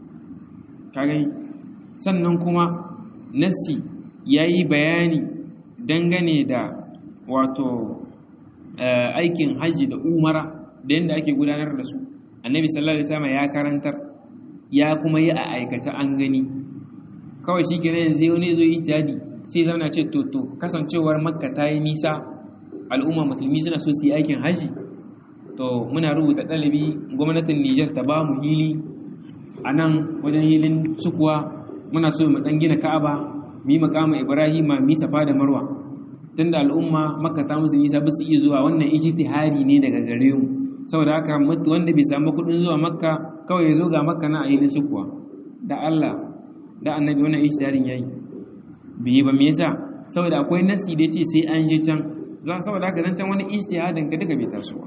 ka gani sannan kuma nasi yayi bayani dangane da wato aikin haji da umara da yadda ake gudanar da su annabi sallallahu alaihi wasallam ya karantar ya kuma yi a aikata an gani kawai shi kenan yanzu wani zo ijtihadi sai zauna ce to to kasancewar makka ta yi nisa al'umma musulmi suna so su yi aikin haji to muna rubuta ɗalibi gwamnatin Nijar ta ba mu hili a nan wajen hilin sukuwa muna so mu ɗan gina ka'aba mu yi makama ibrahima mu yi safa da marwa tunda al'umma makka ta musu nisa ba su iya zuwa wannan ijtihadi ne daga gare mu saboda haka wanda bai samu kuɗin zuwa makka kawai ya zo ga makka na a hilin sukuwa da Allah da annabi wannan ijtihadin yayi bai ba me yasa saboda akwai nasi da yace sai an je can za saboda haka nan can wani ijtihadin ka duka bai tasowa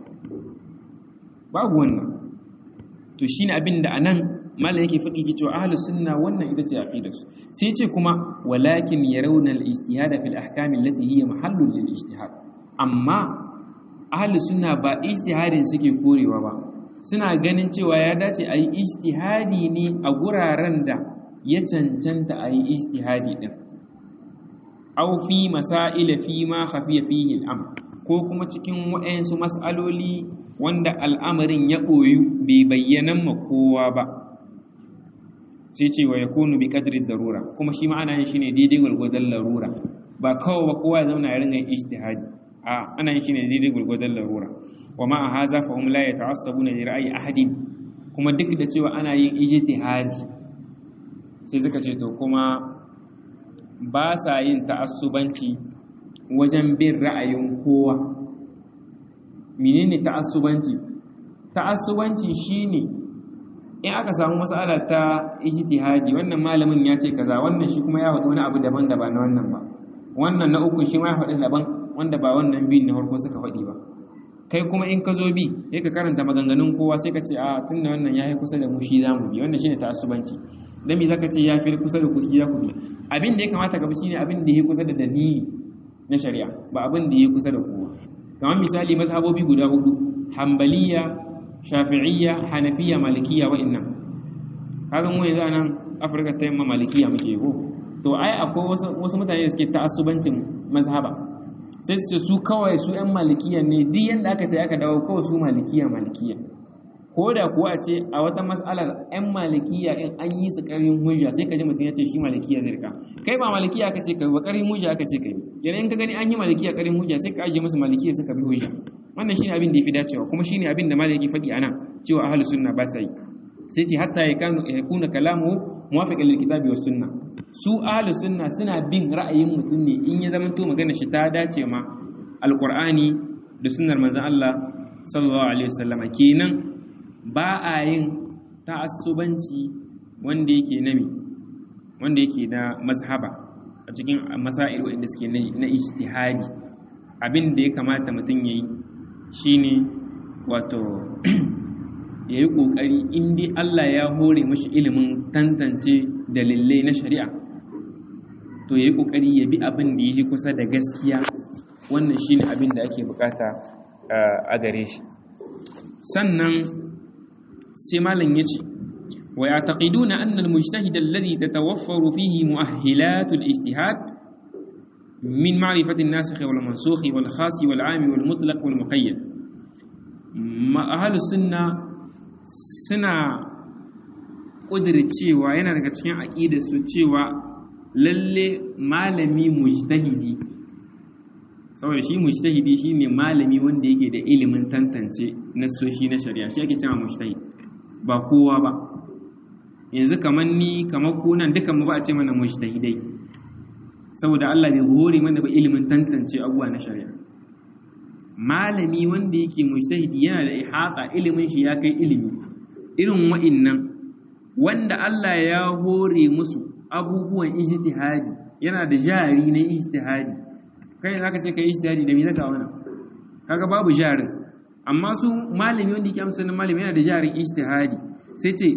babu wannan to shine abin da anan malam yake faɗi ki cewa ahlus sunna wannan ita ce aqidarsu sai ce kuma walakin yarawna al-ijtihad fi al-ahkam allati hiya mahallun lil ijtihad amma ahlus sunna ba ijtihadin suke korewa ba suna ganin cewa ya dace a yi ijtihadi ne a guraren da ya cancanta a yi ijtihadi din aw fi masail fi ma khafiya fihi al-amr ko kuma cikin waɗansu mas'aloli wanda al'amarin ya ɓoyu bai bayyana ma kowa ba sai ce wa ya kunu bi ƙadirin darura kuma shi ma'ana yin shi ne daidai gwargwadon larura ba kawai ba kowa ya zauna ya ringa yin ijtihadi a ana yin shi ne daidai gwargwadon larura wa ma a haza fa hum la yata'assabuna li ra'yi ahadin kuma duk da cewa ana yin ijtihadi sai suka ce to kuma ba sa yin ta'assubanci wajen bin ra'ayin kowa menene ta'assubanci ta'assubanci shine in aka samu mas'ala ta ijtihadi wannan malamin ya ce kaza wannan shi kuma ya faɗi wani abu daban da ba na wannan ba wannan na uku shi ma ya faɗi daban wanda ba wannan biyun na farko suka faɗi ba kai kuma in ka zo bi sai ka karanta maganganun kowa sai ka ce a tunda wannan ya yi kusa da mu shi za mu bi wannan shine ta'assubanci dan me zaka ce ya fi kusa da ku shi za ku bi abin da ya kamata ka bi shine abin da ya kusa da dalili na shari'a ba abin da ya kusa da kowa kamar misali mazhabobi guda hudu hambaliya shafi'iyya hanafiya malikiya wa'annan kaga mu yanzu nan afirka ta yamma malikiya muke ko to ai akwai wasu mutane da suke ta'assubancin mazhaba sai su ce su kawai su yan malikiya ne duk yanda aka ta aka dawo kawai su malikiya malikiya ko da kuwa a ce a wata mas'alar yan malikiya in an yi su karhin hujja sai ka ji mutum ya ce shi malikiya zai rika kai ba malikiya aka ce kai ba karhin hujja aka ce kai yana in ka gani an yi malikiya karhin hujja sai ka ajiye musu malikiya suka bi hujja wannan shine abin da yafi dacewa kuma shine abin da malaki faɗi ana cewa ahlus sunna ba sa yi sai ce hatta ya kuna kalamu muwafiqan lil kitabi was sunna su ahlus sunna suna bin ra'ayin mutum ne in ya zama to magana shi ta dace ma alqur'ani da sunnar manzon Allah sallallahu alaihi wasallam kenan ba a yin ta'assubanci wanda yake nami wanda yake na mazhaba a cikin masail wanda suke na ijtihadi abin da ya kamata mutum yayi shine wato ya yi ƙoƙari inda Allah ya hore mashi ilimin tantance dalilai na shari'a to ya yi ƙoƙari ya bi abin da ya yi kusa da gaskiya wannan shi ne abin da ake bukata a gare shi sannan sai malam ya ce wa ya taƙidu na annal mujtahid alladhi tatawaffaru fihi mu'ahhilatul ijtihad min ma'rifatin nasikh wal mansukh wal khas wal 'am wal mutlaq wal muqayyad ma ahlus sunna suna cewa yana daga cikin aƙidarsu cewa lalle malami mujtahidi saboda shi mujtahidi shine malami wanda yake da ilimin tantance nassoshi na shari'a shi ake cewa mujtahid ba kowa ba yanzu kamar ni kamar ku nan dukan mu ba a ce mana mujtahidai saboda Allah bai hore mana ba ilimin tantance abubuwa na shari'a malami wanda yake mujtahidi yana da ihata ilimin shi ya kai ilimi irin wa'innan wanda Allah ya hore musu abubuwan ijtihadi yana da jari na ijtihadi kai zaka ce kai ijtihadi da me zaka wannan kaga babu jarin amma su malami wanda yake amsa sunan malami yana da jarin ijtihadi sai ce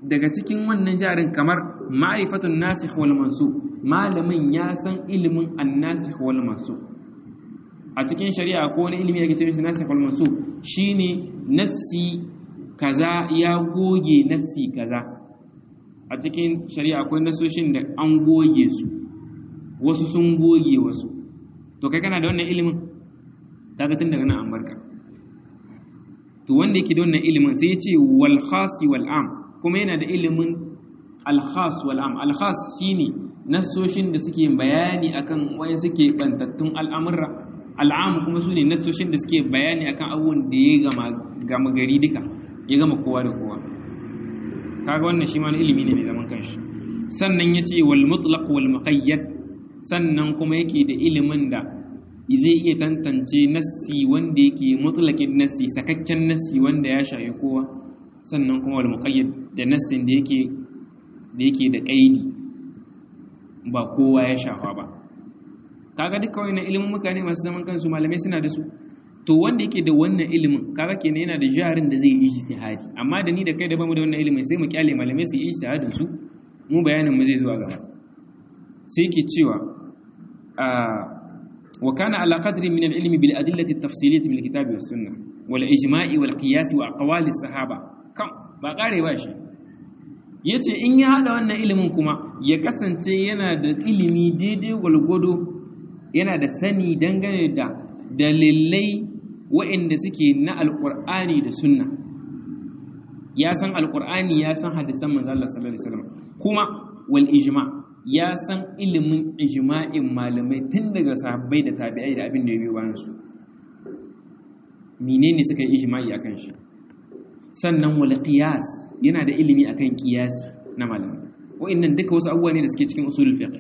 daga cikin wannan jarin kamar ma'rifatun nasikh wal mansukh malamin ya san ilimin an-nasikh wal mansukh a cikin shari'a ko wani ilimi da ke cikin nasikh wal mansukh shine nassi kaza ya goge nassi kaza a cikin shari'a akwai nasoshin da an goge su wasu sun goge wasu to kai kana da wannan ilimin kaga tun daga nan an barka to wanda yake da wannan ilimin sai ya ce wal khas wal am kuma yana da ilimin al khas wal am al khas shine nasoshin da suke bayani akan wani suke bantattun al'amurra al'am kuma su ne nasoshin da suke bayani akan abubuwan da ya gama gama gari duka ya gama kowa da kowa kaga wannan shi ma wani ilimi ne mai zaman kanshi sannan ya ce wal mutlaq wal muqayyad sannan kuma yake da ilimin da zai iya tantance nassi wanda yake mutlaqin nassi sakakken nassi wanda ya shafi kowa sannan kuma wal muqayyad da nassin da yake da yake da kaidi ba kowa ya shafa ba kaga duka wannan ilimin mutane masu zaman kansu malamai suna da su to wanda yake da wannan ilimin kaga kenan yana da jarin da zai yi ijtihadi amma da ni da kai da bamu da wannan ilimin sai mu kyale malamai su yi ijtihadin su mu bayanin mu zai zuwa gaba sai yake cewa wa kana ala qadri min al-ilmi bil adillati at-tafsiliyah min al-kitabi was sunnah wal ijma'i wal qiyas wa aqwali as-sahaba kam ba kare ba shi yace in ya hada wannan ilimin kuma ya kasance yana da ilimi daidai gwalgwado yana da sani dangane da dalilai waɗanda suke na alƙur'ani da sunna ya san alƙur'ani ya san hadisan manzo Allah sallallahu alaihi wasallam kuma wal ijma ya san ilimin ijma'in malamai tun daga sahabbai da tabi'ai da abin da ya biyo bayan su menene suka yi ijma'i akan shi sannan wal qiyas yana da ilimi akan qiyasi na malamai wa'annan duka wasu abubuwa ne da suke cikin usulul fiqh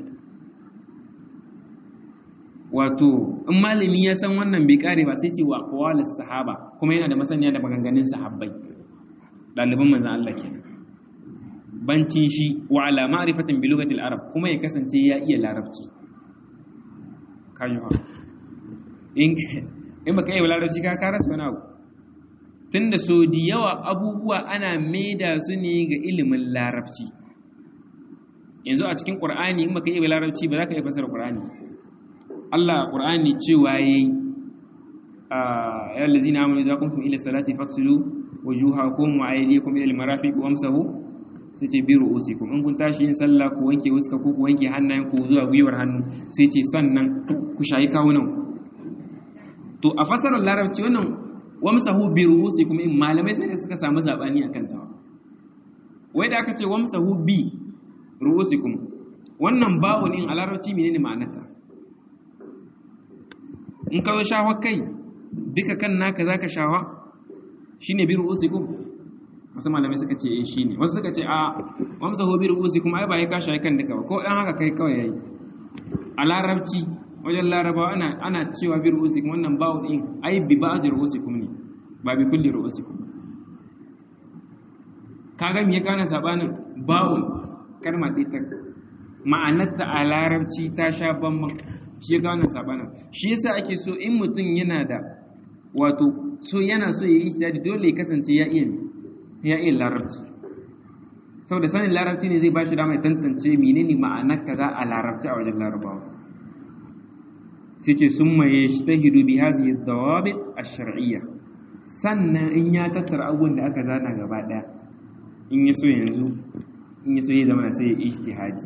wato in malami ya san wannan bai kare ba sai ce wa aqwalis sahaba kuma yana da masaniya da maganganun sahabbai ɗaliban manzon Allah kenan bancin shi wa ala ma'rifatin bi lugatil arab kuma ya kasance ya iya larabci kayo in in baka iya larabci ka ka rasa wani abu tunda so da yawa abubuwa ana maida su ne ga ilimin larabci yanzu a cikin qur'ani in baka iya larabci ba za ka iya fasara qur'ani Allah Qur'ani cewa yayi ya allazina amanu idza kuntum ila salati faghsilu wujuhakum wa aydiyakum ila al-marafiq wamsahu sai ce bi ru'usikum in kun tashi yin sallah ku wanke wuska ku wanke hannayen ku zuwa gwiwar hannu sai ce sannan ku shayi kawunan to a fasarar larabci wannan wamsahu bi ru'usikum in malamai sai suka samu zabani akan ta wai da aka ce wamsahu bi ru'usikum wannan ba'un in a larabci menene ma'anarta in ka zo shawa kai duka kan naka za ka shawa shi ne biru usikum wasu malamai suka ce shi ne wasu suka ce a wamsa ho biru usikum ai ba ya ka shayi kan duka ba ko ɗan haka kai kawai yayi a larabci wajen larabawa ana ana cewa biru usikum wannan bawo din ai bi ba'dir usikum ne ba bi kulli usikum kaga me ya kana sabanin bawo kalmar ɗaya ta ma'anarta a larabci ta sha bamban shi ya kawo sabanin shi yasa ake so in mutum yana da wato so yana so ya yi ijtihadi dole ya kasance ya iya ya iya larabci saboda sanin larabci ne zai ba shi dama ya tantance menene ma'anar kaza a larabci a wajen larabawa sai ce summa yajtahidu bi hadhihi ad-dawabit ash-shar'iyya sannan in ya tattara abubuwan da aka zana gaba daya in ya so yanzu in ya so ya zama sai ya ijtihadi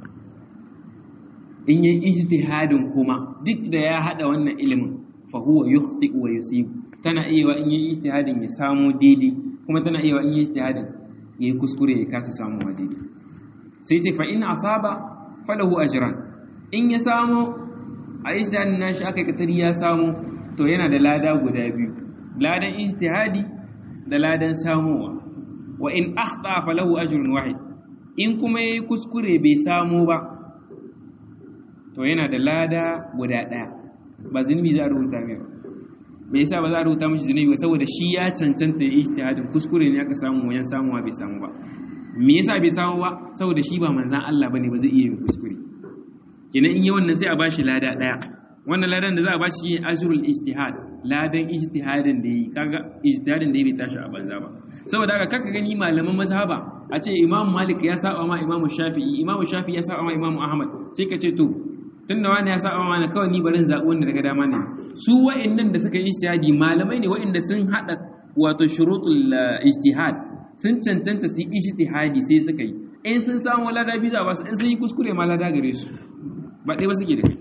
in yi ijtihadin kuma duk da ya hada wannan ilimin fa huwa yukhti wa yusib tana iya in yi ijtihadin ya samu daidai kuma tana iya in yi ijtihadin yayi kuskure ya kasa samu wa daidai sai ce fa in asaba falahu ajran in ya samu a ijtihadin nashi aka katari ya samu to yana da lada guda biyu ladan ijtihadi da ladan samuwa wa in akhta falahu ajrun wahid in kuma yayi kuskure bai samu ba to yana da lada guda ɗaya ba zunubi za a rubuta mai ba yasa ba za a rubuta mashi zunubi ba saboda shi ya cancanta ya ijtihadin kuskure ne aka samu wajen samuwa bai samu ba me yasa bai samu ba saboda shi ba manzan Allah bane ba zai iya yin kuskure kenan in yi wannan sai a bashi lada ɗaya wannan ladan da za a bashi shi ajrul ijtihad ladan ijtihadin da yi kaga ijtihadin da yi bai tashi a banza ba saboda haka kaka gani malaman mazhaba a ce imam malik ya saba ma imam shafi'i imam shafi'i ya saba ma imam ahmad sai ka ce to tunda wani ya saba ma kawai ni barin zaɓi wanda daga dama ne su wa'annan da suka yi ijtihadi malamai ne wa'anda sun hada wato shurutul ijtihad sun cancanta su yi ijtihadi sai suka yi in sun samu lada biza ba su in sun yi kuskure ma lada gare su ba ɗaya ba suke da kai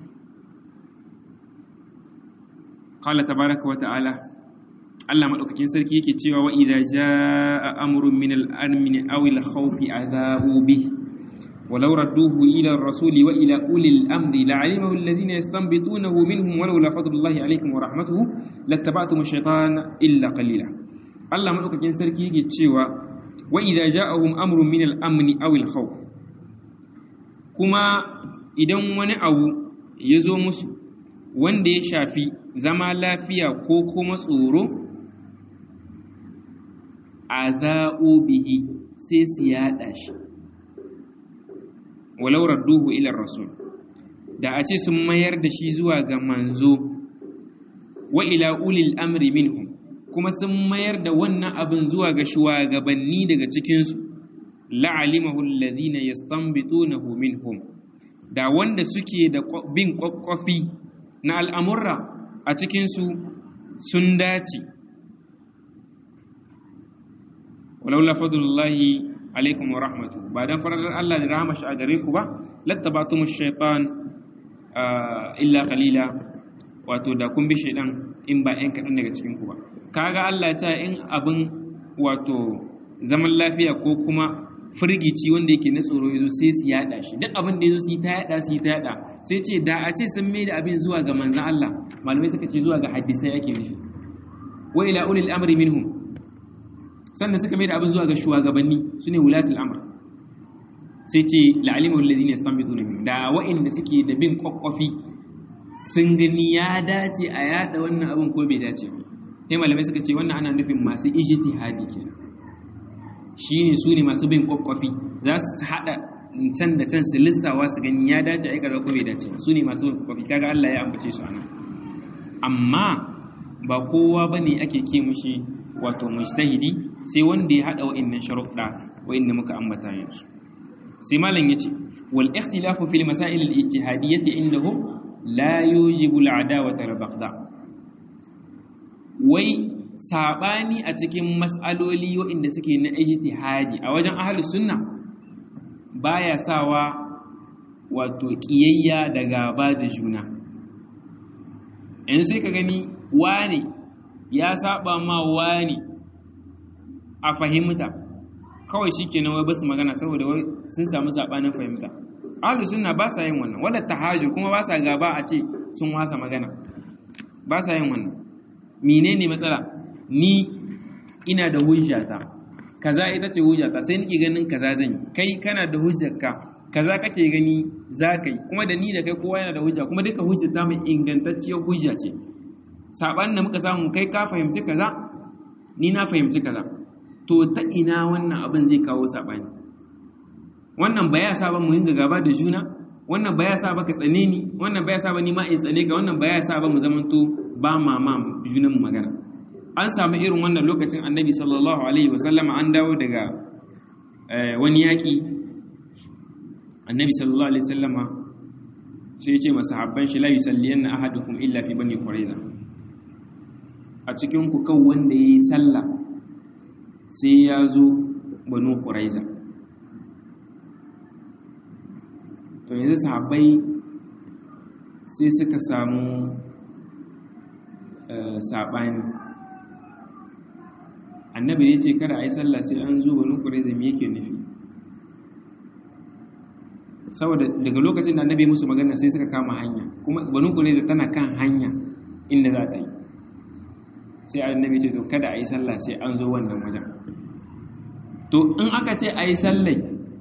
qala tabaraka wa ta'ala Allah madaukakin sarki yake cewa wa idza jaa amrun min al-amn aw al-khawf adhabu bih ولو ردوه إلى الرسول وإلى أولي الأمر لعلمه الذين يستنبطونه منهم ولولا فضل الله عليكم ورحمته لاتبعتم الشيطان إلا قليلا الله ملوك كين سركي يجي تشيوا وإذا جاءهم أمر من الأمن أو الخوف كما إذا wani abu ya zo musu wanda ya shafi zama lafiya ko kuma tsoro a bihi sai su yaɗa shi walau radduhu ila rasul da a ce sun mayar da shi zuwa ga manzo wa ila ulil amri minhum kuma sun mayar da wannan abin zuwa ga shugabanni daga cikinsu la'alimahu alladhina yastanbitunahu minhum da wanda suke da bin kwakwafi na al'amurra a cikinsu sun dace walaula fadlullahi alaikum wa rahmatu ba dan farar Allah da rahama shi a gare ku ba lattabatumu shaytan illa qalila wato da kun bi shaydan in ba ɗan kaɗan daga cikin ku ba kaga Allah ya ce in abin wato zaman lafiya ko kuma firgici wanda yake na tsoro yazo sai su yada shi duk abin da yazo su yi ta yada su yi ta yada sai ce da a ce sun mai da abin zuwa ga manzon Allah malamai suka ce zuwa ga hadisai yake nufi wa ila ulil amri minhum sannan suka mai da abin zuwa ga shugabanni su ne wulatul amr sai ce la'alimu allazi ne stambitu ne da wa'inda suke da bin kwakwafi sun gani ya dace a yada wannan abin ko bai dace ba sai malamai suka ce wannan ana nufin masu ijtihadi kenan shine su ne masu bin kwakwafi za su hada can da can su lissawa su gani ya dace a aikata ko bai dace ba su ne masu bin kwakwafi kaga Allah ya ambace su anan amma ba kowa bane ake ke mushi wato mujtahidi sai wanda ya hada wa'annan sharuɗa wa'anda muka ambata yanzu sai malam yace wal ikhtilafu fil masail al ijtihadiyyah indahu la yujibu al adawata al baghdha wai sabani a cikin mas'aloli wa'anda suke na ijtihadi a wajen ahlus sunna baya sawa wato kiyayya da gaba da juna yanzu sai ka gani wane ya saba ma wani a fahimta kawai shi ke wai basu magana saboda wai sun samu saɓanin fahimta ahlus sunna ba sa yin wannan wadda tahajjud kuma ba sa gaba a ce sun wasa magana ba sa yin wannan menene matsala ni ina da hujjata kaza ita ce hujjata sai nake ganin kaza zan yi kai kana da hujjarka kaza kake gani za ka yi kuma da ni da kai kowa yana da hujja kuma duka hujjata mai ingantacciyar hujja ce saɓanin da muka samu kai ka fahimci kaza ni na fahimci kaza to ta ina wannan abin zai kawo saɓani wannan ba ya sa ba mu yin gaba da juna wannan ba ya sa ba ka tsane ni wannan ba ya sa ba ni ma in tsane ka wannan ba ya sa ba mu zamanto ba ma ma junan magana an samu irin wannan lokacin annabi sallallahu alaihi wa sallama an dawo daga wani yaƙi annabi sallallahu alaihi wa sallama sai ya ce masahabban shi la yusalliyanna ahadukum illa fi bani quraiza a cikin ku kan wanda yayi sallah sai ya zo banu quraiza to yanzu sahabbai sai suka samu saɓani annabi ya ce kada a yi sallah sai an zo banu quraiza me yake nufi saboda daga lokacin da annabi musu magana sai suka kama hanya kuma banu quraiza tana kan hanya inda za ta yi sai annabi ce to kada a yi sallah sai an zo wannan wajen to in aka ce a yi sallai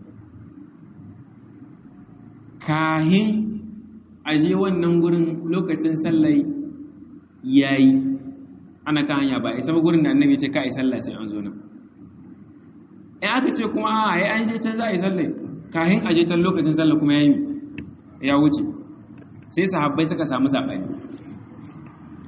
kahin a je wannan gurin lokacin sallai ya yi ana kan hanya ba a isa gurin da annabi ce ka a yi sallah sai an zo nan in aka ce kuma a yi an je can za a yi sallai kahin a je can lokacin sallah kuma ya yi ya wuce sai sahabbai suka samu saɓani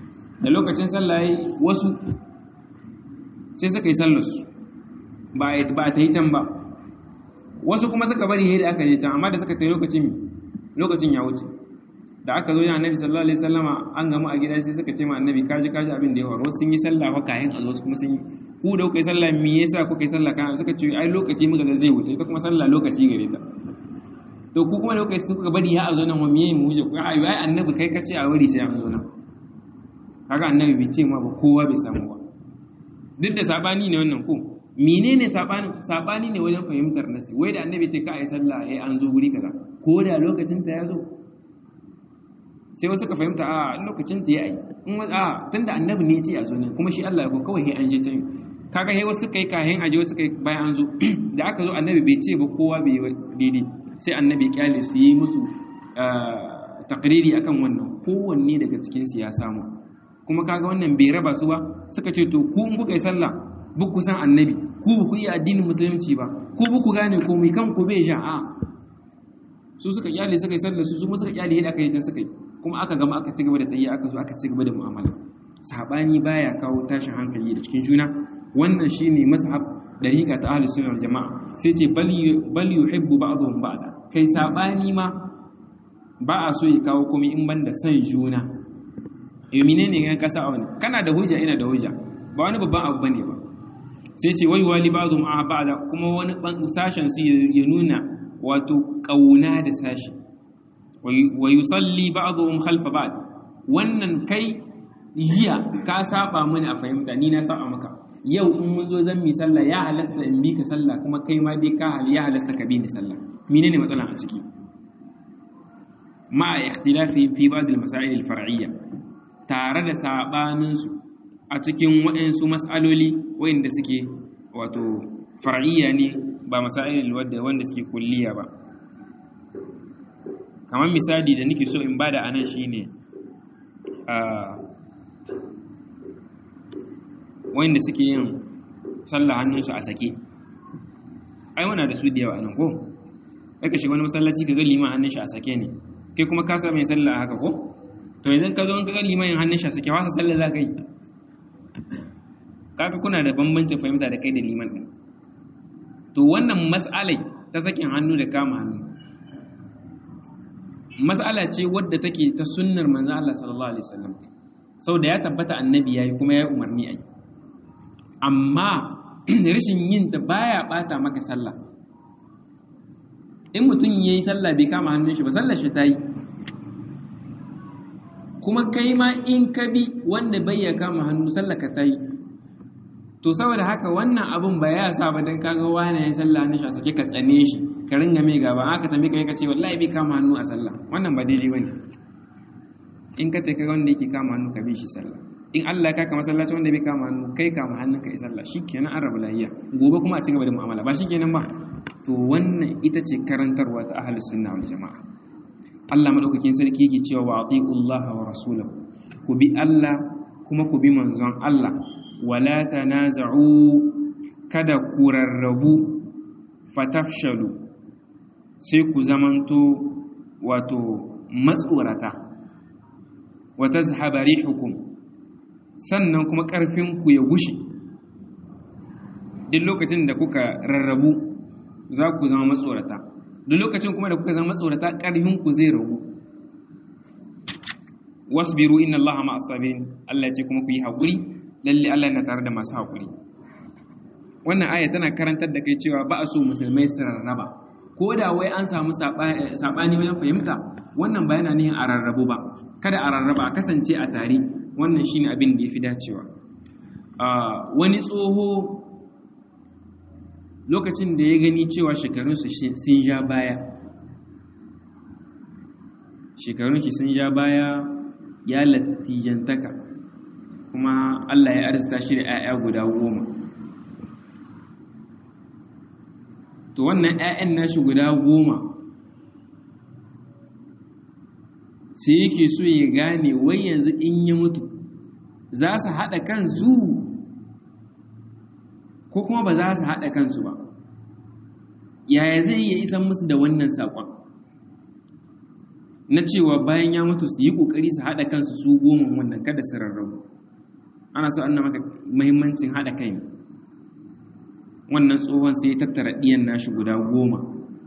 da lokacin sallah wasu sai suka yi sallarsu ba a ta yi can ba wasu kuma suka bari yadda aka je can amma da suka ta yi lokacin lokacin ya wuce da aka zo ya annabi sallallahu alaihi wasallama an gamu a gida sai suka ce ma annabi kaji kaji abin da ya faru sun yi sallah fa kahin a zo kuma sun yi ku da kuka yi sallah me yasa kuka yi sallah kan suka ce ai lokaci muka ga zai wuce ita kuma sallah lokaci gare ta to ku kuma da kuka yi kuka bari ya a zo nan wa me mu wuce ku ai ai annabi kai ka ce a wuri sai an zo nan kaga annabi bai ce ma ba kowa bai samu ba duk da sabani ne wannan ko menene sabani sabani ne wajen fahimtar nasi wai da annabi ce ka ai sallah ai an zo guri kaza ko da lokacin ta ya zo sai wasu ka fahimta a lokacin ta ya yi in a tunda annabi ne ya ce a zo nan kuma shi Allah ya ko kawai an je can kaga he wasu kai kahin aje wasu kai bayan an zo da aka zo annabi bai ce ba kowa bai daidai sai annabi kyale su yi musu takriri akan wannan kowanne daga cikin su ya samu kuma kaga wannan bai raba su ba suka ce to ku in kuka yi sallah bu ku san annabi ku ba ku yi addinin musulunci ba ku ba ku gane komai kan ku bai sha a su suka kyale suka yi sallar su kuma suka kyale yadda aka yi can suka yi kuma aka gama aka ci gaba da tsaye aka zo aka ci gaba da mu'amala sabani baya kawo tashin hankali da cikin juna wannan shine mazhab dariqa ta ahlus sunna wal jamaa sai ce bal bal yuhibbu ba'dhum ba'da kai sabani ma ba a so ya kawo komai in banda san juna eh menene ga kasa a wani kana da hujja ina da hujja ba wani babban abu bane ba sai ce wai wali ba'dhum a ba'da kuma wani sashen su ya nuna wato kauna da sashi wa yusalli ba'dhum khalfa ba'd wannan kai jiya ka saba mini a fahimta ni na saba maka yau in mun zo zan mi sallah ya halasta in bi ka sallah kuma kai ma dai ka ya halasta ka bi ni sallah menene matsalan a ciki ma ikhtilafi fi ba'd al-masail al-far'iyya tare da sabanin su a cikin waɗansu mas'aloli wanda suke wato far'iyya ne ba masail wanda wanda suke kulliya ba kamar misali da nake so in bada anan shine a wanda suke yin sallah hannunsu a sake ai wana da su da yawa nan ko aka shiga wani masallaci ka ga liman hannun shi a sake ne kai kuma ka sami sallah haka ko to yanzu ka zo ka ga liman yin hannun shi a sake wasa sallah za ka yi kaka kuna da bambancin fahimta da kai da liman din to wannan mas'alai ta sakin hannu da kama hannu mas'ala ce wadda take ta sunnar manzo Allah sallallahu alaihi wasallam sau da ya tabbata annabi yayi kuma ya umarni ayi amma rashin yin ta baya bata maka sallah in mutum yayi sallah bai kama hannun shi ba sallar shi tayi kuma kai ma in ka bi wanda bai ya kama hannu sallar ka tayi to saboda haka wannan abun ba ya sa ba dan kaga wani ya sallah hannun shi a sake ka tsane shi ka ringa mai gaba aka tambaye ka ka ce wallahi bai kama hannu a sallah wannan ba daidai bane in ka tai kaga wanda yake kama hannu ka bi shi sallah in Allah ya kaka masallaci wanda bai kama hannu kai kama hannun ka yi sallah shikenan an rabu lahiya gobe kuma a ci gaba da mu'amala ba shikenan ba to wannan ita ce karantarwa ta ahlus sunna wal jamaa Allah madaukakin sarki yake cewa wa atiullaha wa rasulahu ku bi Allah kuma ku bi manzon Allah wala tanaza'u kada ku rarrabu fatafshalu sai ku zamanto wato matsorata wa tazhaba rihukum sannan kuma ƙarfinku ya gushe duk lokacin da kuka rarrabu za ku zama matsorata duk lokacin kuma da kuka zama matsorata ƙarfinku zai ragu wasbiru inna allaha ma asabin Allah ce kuma ku yi haƙuri lalle Allah yana tare da masu haƙuri wannan aya tana karantar da kai cewa ba a so musulmai su rarraba ko da wai an samu saɓani wajen fahimta wannan ba yana nihin a rarrabu ba kada a rarraba a kasance a tare wannan shine abin da ya fi dacewa wani tsoho lokacin da ya gani cewa shekarunsu sun ja baya shekarun shi sun ja baya ya latijantaka kuma Allah ya arzita shi da 'ya'ya guda goma to wannan 'ya'yan nashi guda goma sai yake so ya gane wai yanzu in ya mutu za su haɗa kansu ko kuma ba za su haɗa kansu ba yaya zai iya isan musu da wannan saƙon na cewa bayan ya mutu su yi ƙoƙari su haɗa kansu su goma wannan kada su rarrabu ana so an maka muhimmancin haɗa kai wannan tsohon sai ya tattara ɗiyan nashi guda goma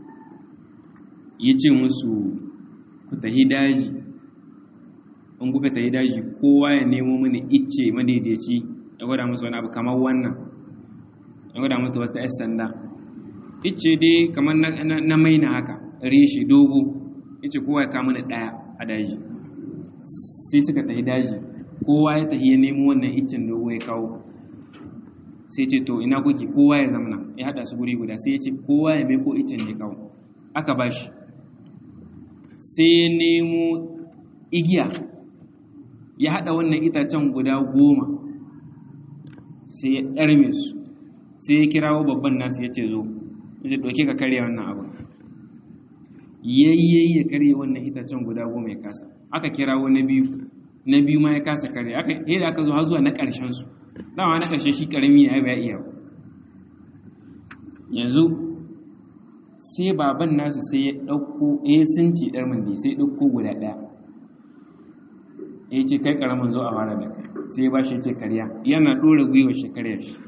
ya ce musu ku tahi daji in kuka tahi daji kowa ya nemo mini icce madaidaici ya gwada musu wani abu kamar wannan ya gwada musu wasu 'yan sanda icce dai kamar na maina haka reshe dogo icce kowa ya kama ɗaya a daji sai suka tahi daji kowa ya tahi ya nemo wannan iccen dogo ya kawo sai ce to ina kuke kowa ya zamana ya hada su guri guda sai ya ce kowa ya meko iccen ne kawo aka ba shi sai ya nemo igiya ya hada wannan itacen guda goma sai ya ɗarme su sai ya kirawo babban nasu ya ce zo ya ce ɗauke ka karya wannan abu yayyayi ya karya wannan itacen guda goma ya kasa aka kirawo na biyu na biyu ma ya kasa karya aka yi da aka zo har zuwa na ƙarshen su dama na ƙarshe shi ƙarami ya ya iya yanzu sai baban nasu sai ya ɗauko ya sunci ɗar mandi sai ya ɗauko guda ɗaya ya ce kai ƙaramin zo a fara da kai sai ya ba shi ce karya yana ɗora gwiwa shi karya shi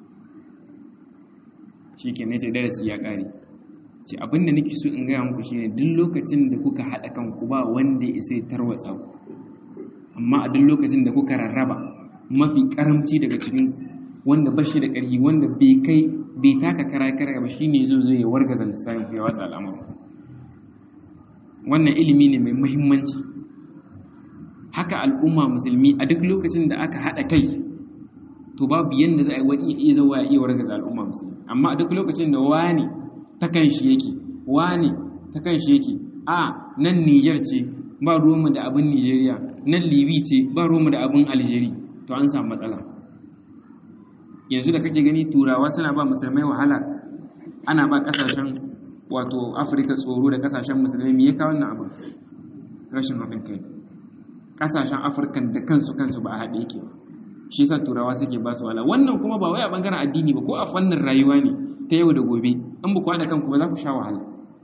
shi ke ne ce darasi ya ƙare ce abinda nake so in gaya muku shine duk lokacin da kuka haɗa kanku ba wanda ya sai tarwatsa ku amma a duk lokacin da kuka rarraba mafi karamci daga cikin wanda ba shi da ƙarfi wanda bai kai bai taka kara kara ba shine zo zo ya wargaza lissafi ya watsa al'amarin wannan ilimi ne mai muhimmanci haka al'umma musulmi a duk lokacin da aka haɗa kai to babu yanda za a yi wani iya zawa ya iya wargaza al'umma musulmi amma a duk lokacin da wani ta kan shi yake wani ta kan shi yake a nan Niger ce ba ruwanmu da abin Nigeria nan Libi ce ba ruwanmu da abin Algeria to an samu matsala yanzu da kake gani turawa suna ba musulmai wahala ana ba kasashen wato afirka tsoro da kasashen musulmai me ya kawo wannan abin rashin haɗin kai kasashen afirkan da kansu kansu ba a haɗe yake shi yasa turawa suke ba su wahala wannan kuma ba wai a bangaren addini ba ko a fannin rayuwa ne ta yau da gobe in ba ku haɗa kanku ba za ku sha wahala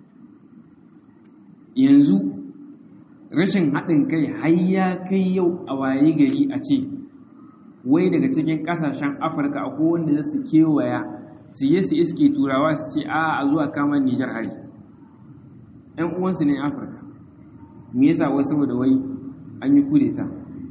yanzu rashin haɗin kai har ya kai yau a waye gari a ce wai daga cikin kasashen afirka akwai wanda za su kewaya su yi su iske turawa su ce a a zuwa kamar nijar hari yan uwansu ne afirka me yasa wai saboda wai an yi kudeta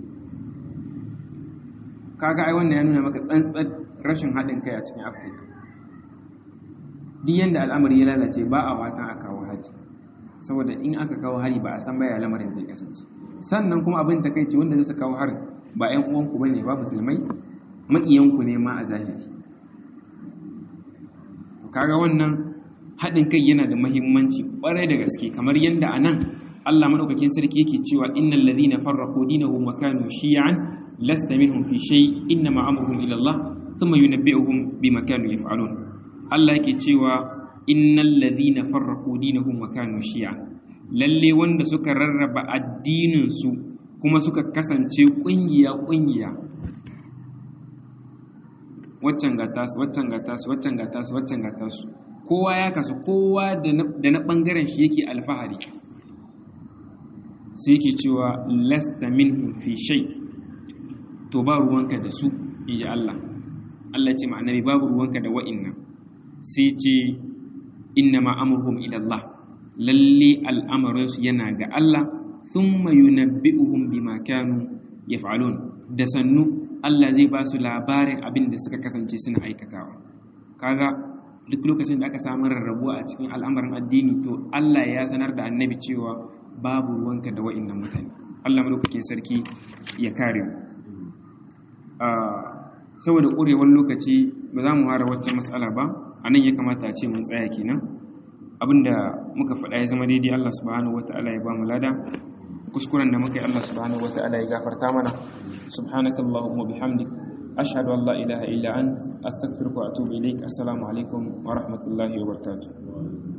kaga ai wannan ya nuna maka tsantsar rashin haɗin kai a cikin afirka duk yanda al'amari ya lalace ba a watan a kawo hari saboda in aka kawo hari ba a san baya lamarin zai kasance sannan kuma abin takaici wanda zai kawo harin ba 'yan uwanku ba ne ba musulmai maƙiyanku ne ma a zahiri to kaga wannan haɗin kai yana da mahimmanci ƙwarai da gaske kamar yadda a nan allah maɗaukakin sarki yake cewa innal ladhina farraqu dinahum wa kanu shi'an lasta minhum fi shay inna ma amruhum ila allah thumma yunabbi'uhum bima kanu yaf'alun allah yake cewa innal ladhina farraqu dinahum wa kanu shi'an lalle wanda suka rarraba addinin su kuma suka kasance ƙungiya-ƙungiya waccan ga tasu waccan ga tasu waccan ga tasu waccan ga tasu kowa ya kasu kowa da na ɓangaren shi yake alfahari sai yake cewa lasta minhum fi shay to ba ruwanka da su inji Allah Allah ce ma'anari babu ruwanka da wa'innan sai ce inna ma amruhum ila Allah lalle al'amarinsu yana ga Allah thumma yunabbi'uhum bima kanu yaf'alun da sannu Allah zai ba su labarin abin da suka kasance suna aikatawa kaga duk lokacin da aka samu rarrabuwa a cikin al'amarin addini to Allah ya sanar da annabi cewa babu ruwanka da wa'annan mutane Allah madaukakin sarki ya kare mu saboda ƙurewar lokaci ba za mu hara wacce matsala ba a nan ya kamata a ce mun tsaya kenan abinda muka faɗa ya zama daidai Allah subhanahu wata'ala ya ba mu lada kuskuren da muka yi Allah subhanahu wata'ala ya gafarta mana subhanakallahumma bihamdik ashhadu an la ilaha illa ant astaghfiruka wa atubu ilaik assalamu alaikum wa rahmatullahi wa barakatuh